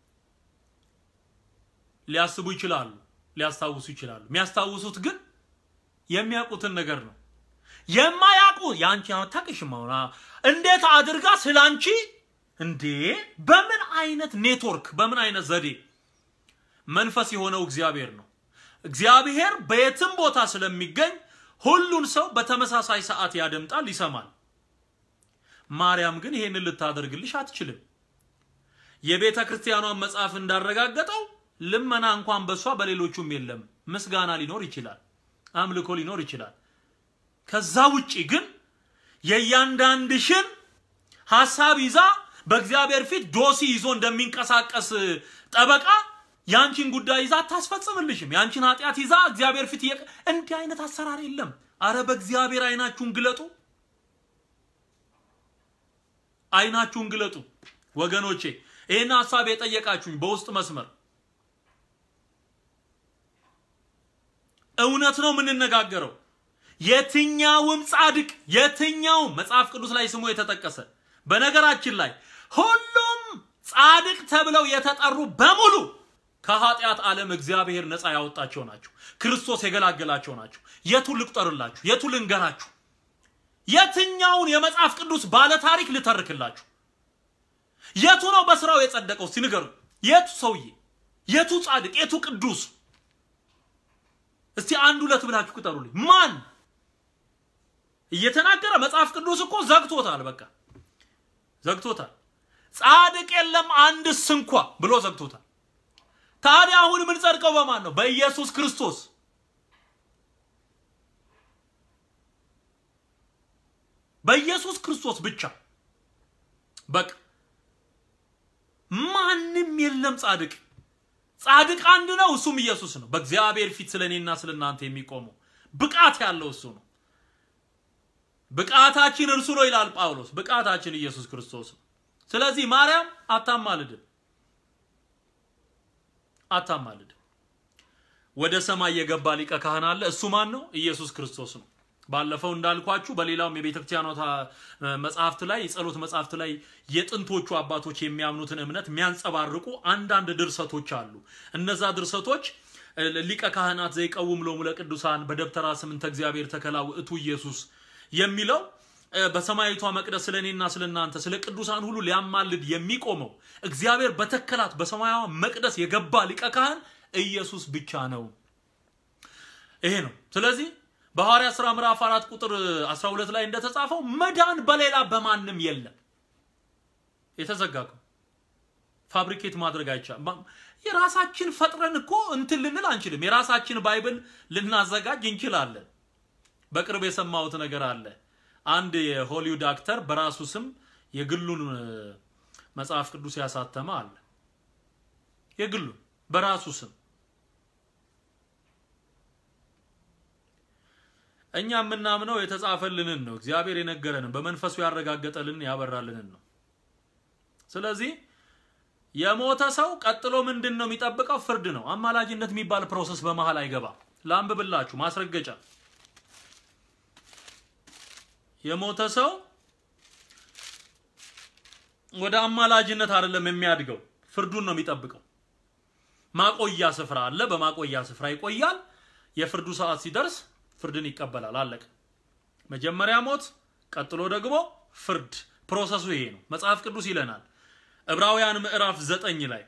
ሊያስቡ ይችላሉ፣ ሊያስታውሱ ይችላሉ። የሚያስታውሱት ግን የሚያውቁትን ነገር ነው። የማያውቁ የአንቺ አታውቅሽም። አሁን እንዴት አድርጋ ስለ አንቺ እንዴ! በምን አይነት ኔትወርክ፣ በምን አይነት ዘዴ መንፈስ የሆነው እግዚአብሔር ነው። እግዚአብሔር በየትም ቦታ ስለሚገኝ ሁሉን ሰው በተመሳሳይ ሰዓት ያደምጣል፣ ይሰማል። ማርያም ግን ይሄንን ልታደርግልሽ አትችልም። የቤተ ክርስቲያኗን መጽሐፍ እንዳረጋገጠው ልመና እንኳን በሷ በሌሎቹም የለም። ምስጋና ሊኖር ይችላል፣ አምልኮ ሊኖር ይችላል። ከዛ ውጪ ግን የእያንዳንድሽን ሐሳብ ይዛ በእግዚአብሔር ፊት ዶሲ ይዞ እንደሚንቀሳቀስ ጠበቃ ያንቺን ጉዳይ ይዛ አታስፈጽምልሽም። ያንቺን ኃጢአት ይዛ እግዚአብሔር ፊት እየቀ እንዲህ አይነት አሰራር የለም። አረ በእግዚአብሔር አይናችሁን ግለጡ፣ አይናችሁን ግለጡ ወገኖቼ። ይህን ሀሳብ የጠየቃችሁኝ በውስጥ መስመር እውነት ነው የምንነጋገረው። የትኛውም ጻድቅ የትኛውም መጽሐፍ ቅዱስ ላይ ስሙ የተጠቀሰ በነገራችን ላይ ሁሉም ጻድቅ ተብለው የተጠሩ በሙሉ ከኃጢአት ዓለም እግዚአብሔር ነፃ ያወጣቸው ናቸው። ክርስቶስ የገላገላቸው ናቸው። የቱ ልቁጠርላችሁ? የቱ ልንገራችሁ? የትኛውን የመጽሐፍ ቅዱስ ባለ ታሪክ ልተርክላችሁ? የቱ ነው በስራው የጸደቀው? እስቲ ንገሩ። የቱ ሰውዬ፣ የቱ ጻድቅ፣ የቱ ቅዱስ? እስቲ አንድ ሁለት ብላችሁ ቁጠሩልኝ። ማን እየተናገረ መጽሐፍ ቅዱስ እኮ ዘግቶታል። በቃ ዘግቶታል። ጻድቅ የለም አንድስ እንኳ ብሎ ዘግቶታል። ታዲያ አሁን የምንጸድቀው በማን ነው? በኢየሱስ ክርስቶስ። በኢየሱስ ክርስቶስ ብቻ በቃ ማንም የለም ጻድቅ። ጻድቅ አንድ ነው፣ እሱም ኢየሱስ ነው። በእግዚአብሔር ፊት ስለ እኔና ስለ እናንተ የሚቆመው ብቃት ያለው እሱ ነው። ብቃታችን እርሱ ነው ይላል ጳውሎስ። ብቃታችን ኢየሱስ ክርስቶስ ነው። ስለዚህ ማርያም አታማልድም፣ አታማልድም። ወደ ሰማይ የገባ ሊቀ ካህን አለ። እሱ ማን ነው? ኢየሱስ ክርስቶስ ነው። ባለፈው እንዳልኳችሁ በሌላውም የቤተ ክርስቲያኗ መጽሐፍት ላይ የጸሎት መጽሐፍት ላይ የጥንቶቹ አባቶች የሚያምኑትን እምነት የሚያንጸባርቁ አንዳንድ ድርሰቶች አሉ። እነዛ ድርሰቶች ሊቀ ካህናት ዘይቀውም ሎሙ ለቅዱሳን በደብተራ ስምንተ እግዚአብሔር ተከላ ውእቱ ኢየሱስ የሚለው በሰማያዊቷ መቅደስ ስለ እኔና ስለ እናንተ ስለ ቅዱሳን ሁሉ ሊያማልድ የሚቆመው እግዚአብሔር በተከላት በሰማያዊ መቅደስ የገባ ሊቀ ካህን ኢየሱስ ብቻ ነው። ይሄ ነው። ስለዚህ በሐዋርያት ሥራ ምዕራፍ 4 ቁጥር 12 ላይ እንደተጻፈው መዳን በሌላ በማንም የለም። የተዘጋው ፋብሪኬት ማድረግ አይቻልም። የራሳችን ፈጥረን እኮ እንትን ልንል አንችልም። የራሳችን ባይብል ልናዘጋጅ እንችላለን። በቅርብ የሰማሁት ነገር አለ። አንድ የሆሊውድ አክተር በራሱ ስም የግሉን መጽሐፍ ቅዱስ ያሳተመ አለ። የግሉን በራሱ ስም እኛ የምናምነው የተጻፈልንን ነው። እግዚአብሔር የነገረንን በመንፈሱ ያረጋገጠልንን ያበራልንን ነው። ስለዚህ የሞተ ሰው ቀጥሎ ምንድን ነው የሚጠብቀው? ፍርድ ነው። አማላጅነት የሚባል ፕሮሰስ በመሃል አይገባም። ላንብብላችሁ ማስረገጫ የሞተ ሰው ወደ አማላጅነት አይደለም የሚያድገው፣ ፍርዱን ነው የሚጠብቀው። ማቆያ ስፍራ አለ። በማቆያ ስፍራ ይቆያል። የፍርዱ ሰዓት ሲደርስ ፍርድን ይቀበላል። አለቀ። መጀመሪያ ሞት፣ ቀጥሎ ደግሞ ፍርድ። ፕሮሰሱ ይሄ ነው። መጽሐፍ ቅዱስ ይለናል ዕብራውያን ምዕራፍ 9 ላይ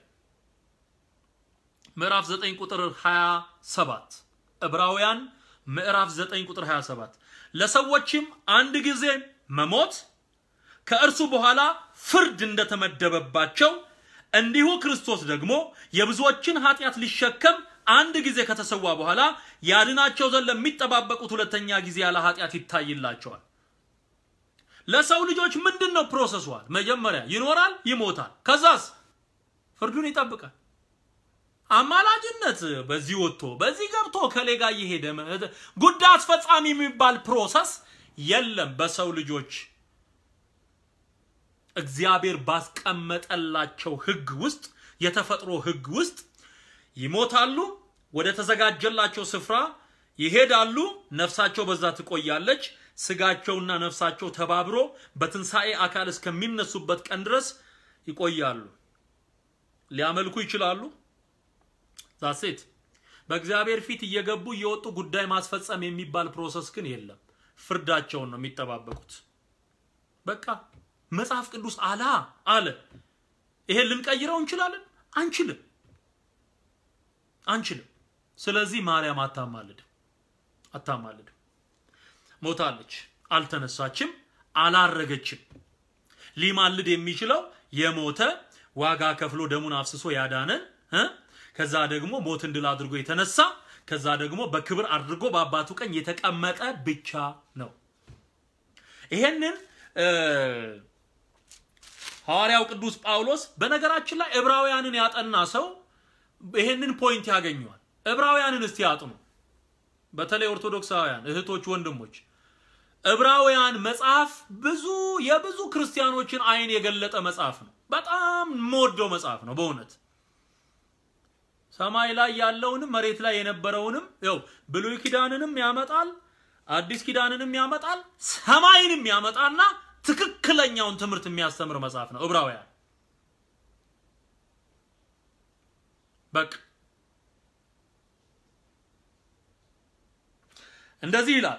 ምዕራፍ 9 ቁጥር 27 ዕብራውያን ምዕራፍ 9 ቁጥር 27 ለሰዎችም አንድ ጊዜ መሞት ከእርሱ በኋላ ፍርድ እንደተመደበባቸው እንዲሁ ክርስቶስ ደግሞ የብዙዎችን ኃጢአት ሊሸከም አንድ ጊዜ ከተሰዋ በኋላ ያድናቸው ዘንድ ለሚጠባበቁት ሁለተኛ ጊዜ ያለ ኃጢአት ይታይላቸዋል። ለሰው ልጆች ምንድን ነው ፕሮሰሷል? መጀመሪያ ይኖራል፣ ይሞታል። ከዛስ ፍርዱን ይጠብቃል። አማላጅነት በዚህ ወጥቶ በዚህ ገብቶ ከሌ ጋር እየሄደ ጉዳይ አስፈጻሚ የሚባል ፕሮሰስ የለም። በሰው ልጆች እግዚአብሔር ባስቀመጠላቸው ሕግ ውስጥ የተፈጥሮ ሕግ ውስጥ ይሞታሉ፣ ወደ ተዘጋጀላቸው ስፍራ ይሄዳሉ፣ ነፍሳቸው በዛ ትቆያለች። ስጋቸውና ነፍሳቸው ተባብሮ በትንሣኤ አካል እስከሚነሱበት ቀን ድረስ ይቆያሉ። ሊያመልኩ ይችላሉ። ዛሴት በእግዚአብሔር ፊት እየገቡ እየወጡ ጉዳይ ማስፈጸም የሚባል ፕሮሰስ ግን የለም። ፍርዳቸውን ነው የሚጠባበቁት። በቃ መጽሐፍ ቅዱስ አላ አለ። ይሄን ልንቀይረው እንችላለን? አንችልም፣ አንችልም። ስለዚህ ማርያም አታማልድም፣ አታማልድም። ሞታለች፣ አልተነሳችም፣ አላረገችም። ሊማልድ የሚችለው የሞተ ዋጋ ከፍሎ ደሙን አፍስሶ ያዳነን እ ከዛ ደግሞ ሞትን ድል አድርጎ የተነሳ ከዛ ደግሞ በክብር አድርጎ በአባቱ ቀኝ የተቀመጠ ብቻ ነው። ይሄንን ሐዋርያው ቅዱስ ጳውሎስ በነገራችን ላይ ዕብራውያንን ያጠና ሰው ይሄንን ፖይንት ያገኘዋል። ዕብራውያንን እስቲ ያጥኑ። በተለይ ኦርቶዶክሳውያን እህቶች፣ ወንድሞች ዕብራውያን መጽሐፍ ብዙ የብዙ ክርስቲያኖችን አይን የገለጠ መጽሐፍ ነው። በጣም የምወደው መጽሐፍ ነው በእውነት ሰማይ ላይ ያለውንም መሬት ላይ የነበረውንም ያው ብሉይ ኪዳንንም ያመጣል፣ አዲስ ኪዳንንም ያመጣል፣ ሰማይንም ያመጣና ትክክለኛውን ትምህርት የሚያስተምር መጽሐፍ ነው ዕብራውያን። በቃ እንደዚህ ይላል።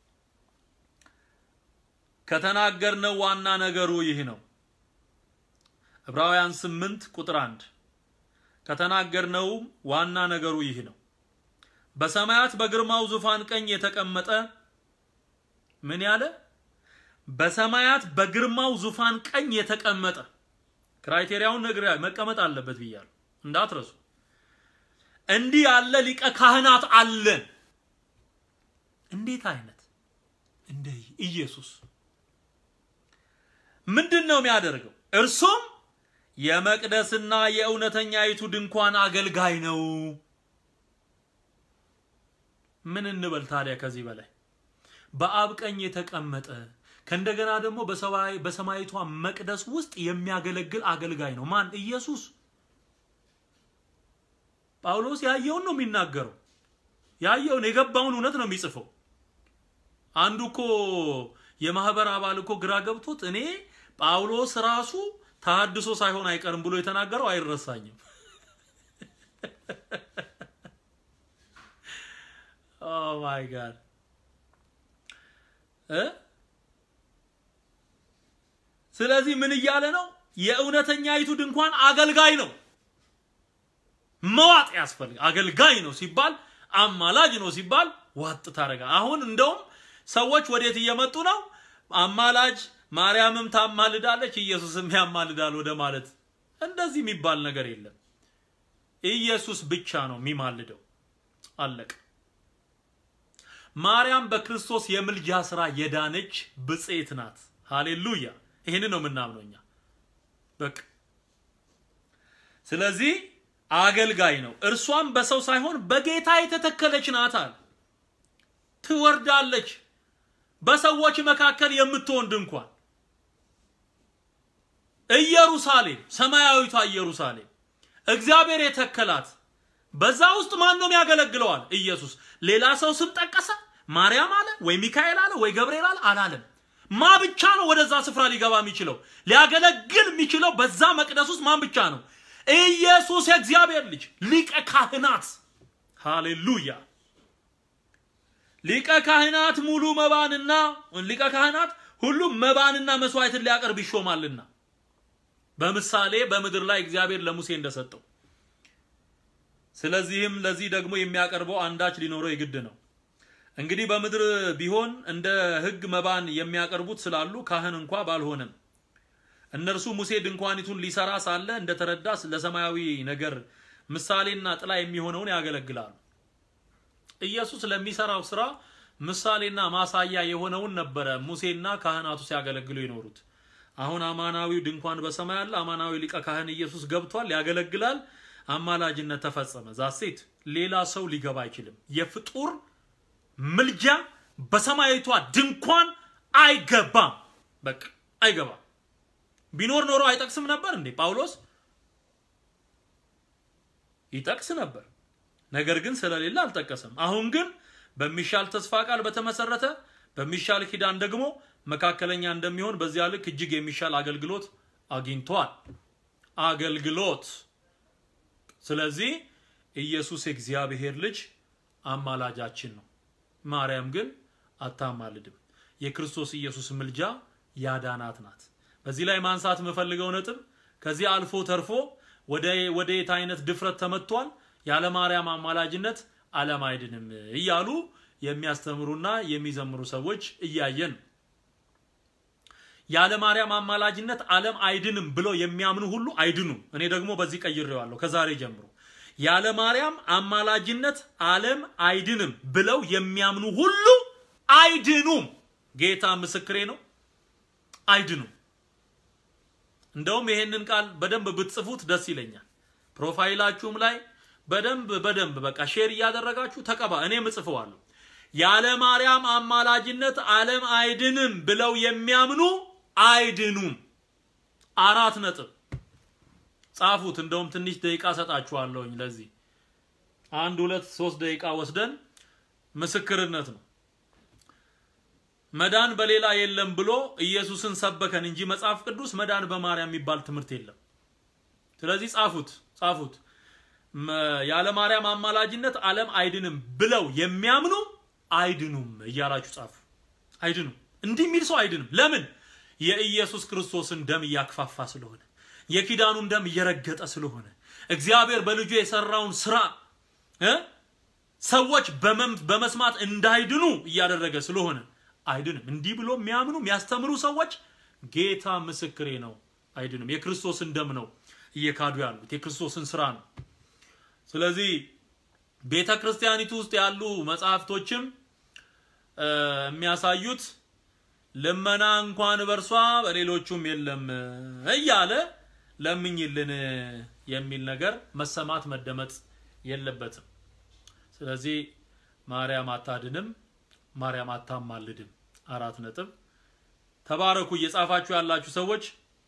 ከተናገርነው ዋና ነገሩ ይህ ነው። ዕብራውያን 8 ቁጥር 1 ከተናገርነውም ዋና ነገሩ ይህ ነው። በሰማያት በግርማው ዙፋን ቀኝ የተቀመጠ ምን ያለ? በሰማያት በግርማው ዙፋን ቀኝ የተቀመጠ ክራይቴሪያውን ነግሬ መቀመጥ አለበት ብያለሁ፣ እንዳትረሱ። እንዲህ ያለ ሊቀ ካህናት አለን። እንዴት አይነት እንደ ኢየሱስ ምንድን ነው የሚያደርገው? እርሱም የመቅደስና የእውነተኛይቱ ድንኳን አገልጋይ ነው። ምን እንበል ታዲያ ከዚህ በላይ በአብ ቀኝ የተቀመጠ ከእንደገና ደግሞ በሰማይቷ መቅደስ ውስጥ የሚያገለግል አገልጋይ ነው። ማን? ኢየሱስ። ጳውሎስ ያየውን ነው የሚናገረው። ያየውን የገባውን እውነት ነው የሚጽፈው። አንዱ እኮ የማህበር አባል እኮ ግራ ገብቶት እኔ ጳውሎስ ራሱ ተሐድሶ ሳይሆን አይቀርም ብሎ የተናገረው አይረሳኝም። ኦ ማይ ጋድ እ ስለዚህ ምን እያለ ነው? የእውነተኛይቱ ድንኳን አገልጋይ ነው። መዋጥ ያስፈልግ አገልጋይ ነው ሲባል አማላጅ ነው ሲባል ዋጥ ታደርጋ። አሁን እንደውም ሰዎች ወዴት እየመጡ ነው? አማላጅ ማርያምም ታማልዳለች፣ ኢየሱስም ያማልዳል ወደ ማለት። እንደዚህ የሚባል ነገር የለም። ኢየሱስ ብቻ ነው የሚማልደው። አለቀ። ማርያም በክርስቶስ የምልጃ ስራ የዳነች ብጽዕት ናት። ሃሌሉያ! ይህንን ነው የምናምነው እኛ በቃ። ስለዚህ አገልጋይ ነው። እርሷም በሰው ሳይሆን በጌታ የተተከለች ናት አለ። ትወርዳለች በሰዎች መካከል የምትሆን ድንኳን ኢየሩሳሌም፣ ሰማያዊቷ ኢየሩሳሌም እግዚአብሔር የተከላት በዛ ውስጥ ማን ነው የሚያገለግለዋል? ኢየሱስ። ሌላ ሰው ስም ጠቀሰ? ማርያም አለ ወይ ሚካኤል አለ ወይ ገብርኤል አለ? አላለም። ማ ብቻ ነው ወደዛ ስፍራ ሊገባ የሚችለው? ሊያገለግል የሚችለው በዛ መቅደስ ውስጥ ማን ብቻ ነው? ኢየሱስ የእግዚአብሔር ልጅ ሊቀ ካህናት። ሃሌሉያ! ሊቀ ካህናት ሙሉ መባንና ሊቀ ካህናት ሁሉም መባንና መስዋዕትን ሊያቀርብ ይሾማልና በምሳሌ በምድር ላይ እግዚአብሔር ለሙሴ እንደሰጠው ስለዚህም ለዚህ ደግሞ የሚያቀርበው አንዳች ሊኖረው የግድ ነው። እንግዲህ በምድር ቢሆን እንደ ሕግ መባን የሚያቀርቡት ስላሉ ካህን እንኳ ባልሆነም እነርሱ ሙሴ ድንኳኒቱን ሊሰራ ሳለ እንደተረዳ ለሰማያዊ ነገር ምሳሌና ጥላ የሚሆነውን ያገለግላሉ። ኢየሱስ ለሚሰራው ስራ ምሳሌና ማሳያ የሆነውን ነበረ ሙሴና ካህናቱ ሲያገለግሉ የኖሩት። አሁን አማናዊው ድንኳን በሰማይ አለ። አማናዊ ሊቀ ካህን ኢየሱስ ገብቷል፣ ያገለግላል። አማላጅነት ተፈጸመ። ዛሴት ሌላ ሰው ሊገባ አይችልም። የፍጡር ምልጃ በሰማያዊቷ ድንኳን አይገባም። በቃ አይገባም። ቢኖር ኖሮ አይጠቅስም ነበር እንዴ? ጳውሎስ ይጠቅስ ነበር፣ ነገር ግን ስለሌለ አልጠቀሰም። አሁን ግን በሚሻል ተስፋ ቃል በተመሰረተ በሚሻል ኪዳን ደግሞ መካከለኛ እንደሚሆን በዚያ ልክ እጅግ የሚሻል አገልግሎት አግኝቷል። አገልግሎት ስለዚህ ኢየሱስ የእግዚአብሔር ልጅ አማላጃችን ነው። ማርያም ግን አታማልድም። የክርስቶስ ኢየሱስ ምልጃ ያዳናት ናት። በዚህ ላይ ማንሳት የምፈልገው ነጥብ ከዚህ አልፎ ተርፎ ወደ ወደ የት አይነት ድፍረት ተመቷል። ያለ ማርያም አማላጅነት ዓለም አይድንም እያሉ የሚያስተምሩና የሚዘምሩ ሰዎች እያየን ያለ ማርያም አማላጅነት ዓለም አይድንም ብለው የሚያምኑ ሁሉ አይድኑም። እኔ ደግሞ በዚህ ቀይሬዋለሁ ከዛሬ ጀምሮ ያለ ማርያም አማላጅነት ዓለም አይድንም ብለው የሚያምኑ ሁሉ አይድኑም። ጌታ ምስክሬ ነው፣ አይድኑም። እንደውም ይሄንን ቃል በደንብ ብትጽፉት ደስ ይለኛል። ፕሮፋይላችሁም ላይ በደንብ በደንብ በቃ ሼር እያደረጋችሁ ተቀባ። እኔም እጽፈዋለሁ። ያለ ማርያም አማላጅነት ዓለም አይድንም ብለው የሚያምኑ አይድኑም። አራት ነጥብ ጻፉት። እንደውም ትንሽ ደቂቃ ሰጣችኋለሁኝ። ለዚህ አንድ ሁለት ሶስት ደቂቃ ወስደን ምስክርነት ነው። መዳን በሌላ የለም ብሎ ኢየሱስን ሰበከን እንጂ መጽሐፍ ቅዱስ መዳን በማርያም የሚባል ትምህርት የለም። ስለዚህ ጻፉት ጻፉት። ያለ ማርያም አማላጅነት ዓለም አይድንም ብለው የሚያምኑ አይድኑም እያላችሁ ጻፉ። አይድኑም። እንዲህ የሚል ሰው አይድንም። ለምን? የኢየሱስ ክርስቶስን ደም እያክፋፋ ስለሆነ፣ የኪዳኑን ደም እየረገጠ ስለሆነ፣ እግዚአብሔር በልጁ የሰራውን ስራ እ ሰዎች በመስማት እንዳይድኑ እያደረገ ስለሆነ አይድንም። እንዲህ ብሎ የሚያምኑ የሚያስተምሩ ሰዎች ጌታ ምስክሬ ነው፣ አይድንም። የክርስቶስን ደም ነው እየካዱ ያሉት፣ የክርስቶስን ስራ ነው። ስለዚህ ቤተ ክርስቲያኒቱ ውስጥ ያሉ መጽሐፍቶችም የሚያሳዩት ልመና እንኳን በእርሷ በሌሎቹም የለም እያለ ለምኝልን የሚል ነገር መሰማት መደመጥ የለበትም። ስለዚህ ማርያም አታድንም፣ ማርያም አታማልድም። አራት ነጥብ። ተባረኩ። እየጻፋችሁ ያላችሁ ሰዎች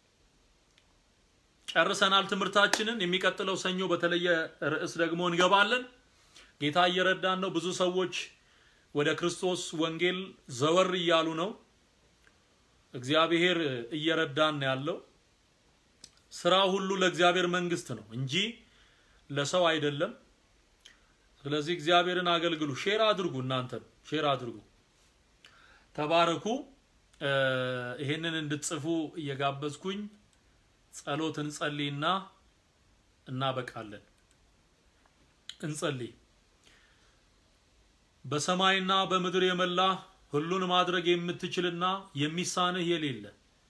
ጨርሰናል ትምህርታችንን። የሚቀጥለው ሰኞ በተለየ ርዕስ ደግሞ እንገባለን። ጌታ እየረዳን ነው። ብዙ ሰዎች ወደ ክርስቶስ ወንጌል ዘወር እያሉ ነው። እግዚአብሔር እየረዳን ያለው ስራ ሁሉ ለእግዚአብሔር መንግስት ነው እንጂ ለሰው አይደለም። ስለዚህ እግዚአብሔርን አገልግሉ። ሼር አድርጉ፣ እናንተም ሼር አድርጉ። ተባረኩ። ይሄንን እንድትጽፉ እየጋበዝኩኝ ጸሎት እንጸልይና እናበቃለን። እንጸልይ። በሰማይና በምድር የመላ ሁሉን ማድረግ የምትችልና የሚሳንህ የሌለ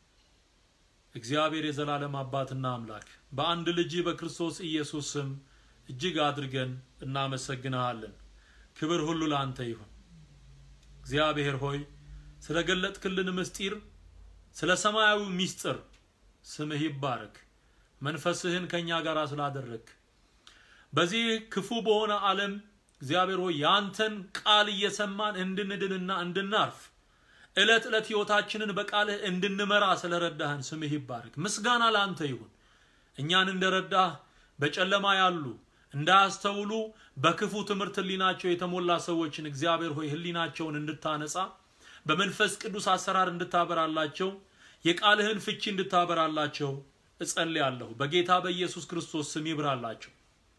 እግዚአብሔር የዘላለም አባትና አምላክ በአንድ ልጅ በክርስቶስ ኢየሱስ ስም እጅግ አድርገን እናመሰግንሃለን። ክብር ሁሉ ለአንተ ይሁን። እግዚአብሔር ሆይ ስለ ገለጥክልን ምስጢር፣ ስለ ሰማያዊ ምስጢር ስምህ ይባረክ። መንፈስህን ከእኛ ጋር ስላደረግ በዚህ ክፉ በሆነ ዓለም እግዚአብሔር ሆይ ያንተን ቃል እየሰማን እንድንድንና እንድናርፍ ዕለት ዕለት ሕይወታችንን በቃልህ እንድንመራ ስለረዳህን ስምህ ይባረክ። ምስጋና ለአንተ ይሁን። እኛን እንደረዳህ በጨለማ ያሉ እንዳያስተውሉ በክፉ ትምህርት ህሊናቸው የተሞላ ሰዎችን እግዚአብሔር ሆይ ህሊናቸውን እንድታነጻ በመንፈስ ቅዱስ አሰራር እንድታበራላቸው የቃልህን ፍቺ እንድታበራላቸው እጸልያለሁ። በጌታ በኢየሱስ ክርስቶስ ስም ይብራላቸው።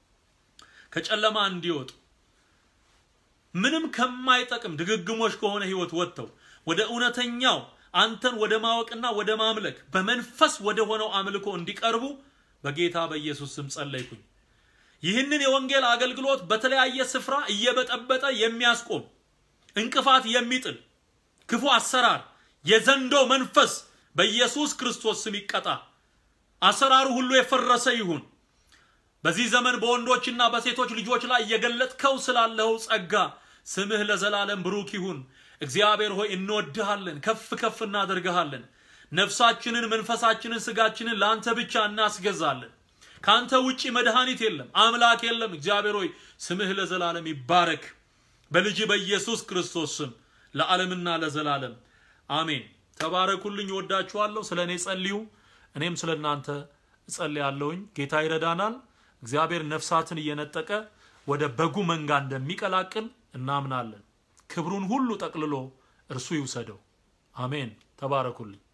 ከጨለማ እንዲወጡ ምንም ከማይጠቅም ድግግሞች ከሆነ ህይወት ወጥተው ወደ እውነተኛው አንተን ወደ ማወቅና ወደ ማምለክ በመንፈስ ወደ ሆነው አምልኮ እንዲቀርቡ በጌታ በኢየሱስ ስም ጸለይኩኝ። ይህንን የወንጌል አገልግሎት በተለያየ ስፍራ እየበጠበጠ የሚያስቆም እንቅፋት የሚጥል ክፉ አሰራር የዘንዶ መንፈስ በኢየሱስ ክርስቶስ ስም ይቀጣ። አሰራሩ ሁሉ የፈረሰ ይሁን። በዚህ ዘመን በወንዶችና በሴቶች ልጆች ላይ እየገለጥከው ስላለው ጸጋ ስምህ ለዘላለም ብሩክ ይሁን። እግዚአብሔር ሆይ እንወድሃለን፣ ከፍ ከፍ እናደርግሃለን። ነፍሳችንን፣ መንፈሳችንን፣ ስጋችንን ለአንተ ብቻ እናስገዛለን። ከአንተ ውጪ መድኃኒት የለም፣ አምላክ የለም። እግዚአብሔር ሆይ ስምህ ለዘላለም ይባረክ። በልጅ በኢየሱስ ክርስቶስ ስም ለዓለምና ለዘላለም አሜን። ተባረኩልኝ። እወዳችኋለሁ። ስለ እኔ ጸልዩ፣ እኔም ስለ እናንተ እጸልያለሁኝ። ጌታ ይረዳናል። እግዚአብሔር ነፍሳትን እየነጠቀ ወደ በጉ መንጋ እንደሚቀላቅል እናምናለን። ክብሩን ሁሉ ጠቅልሎ እርሱ ይውሰደው። አሜን። ተባረኩልኝ።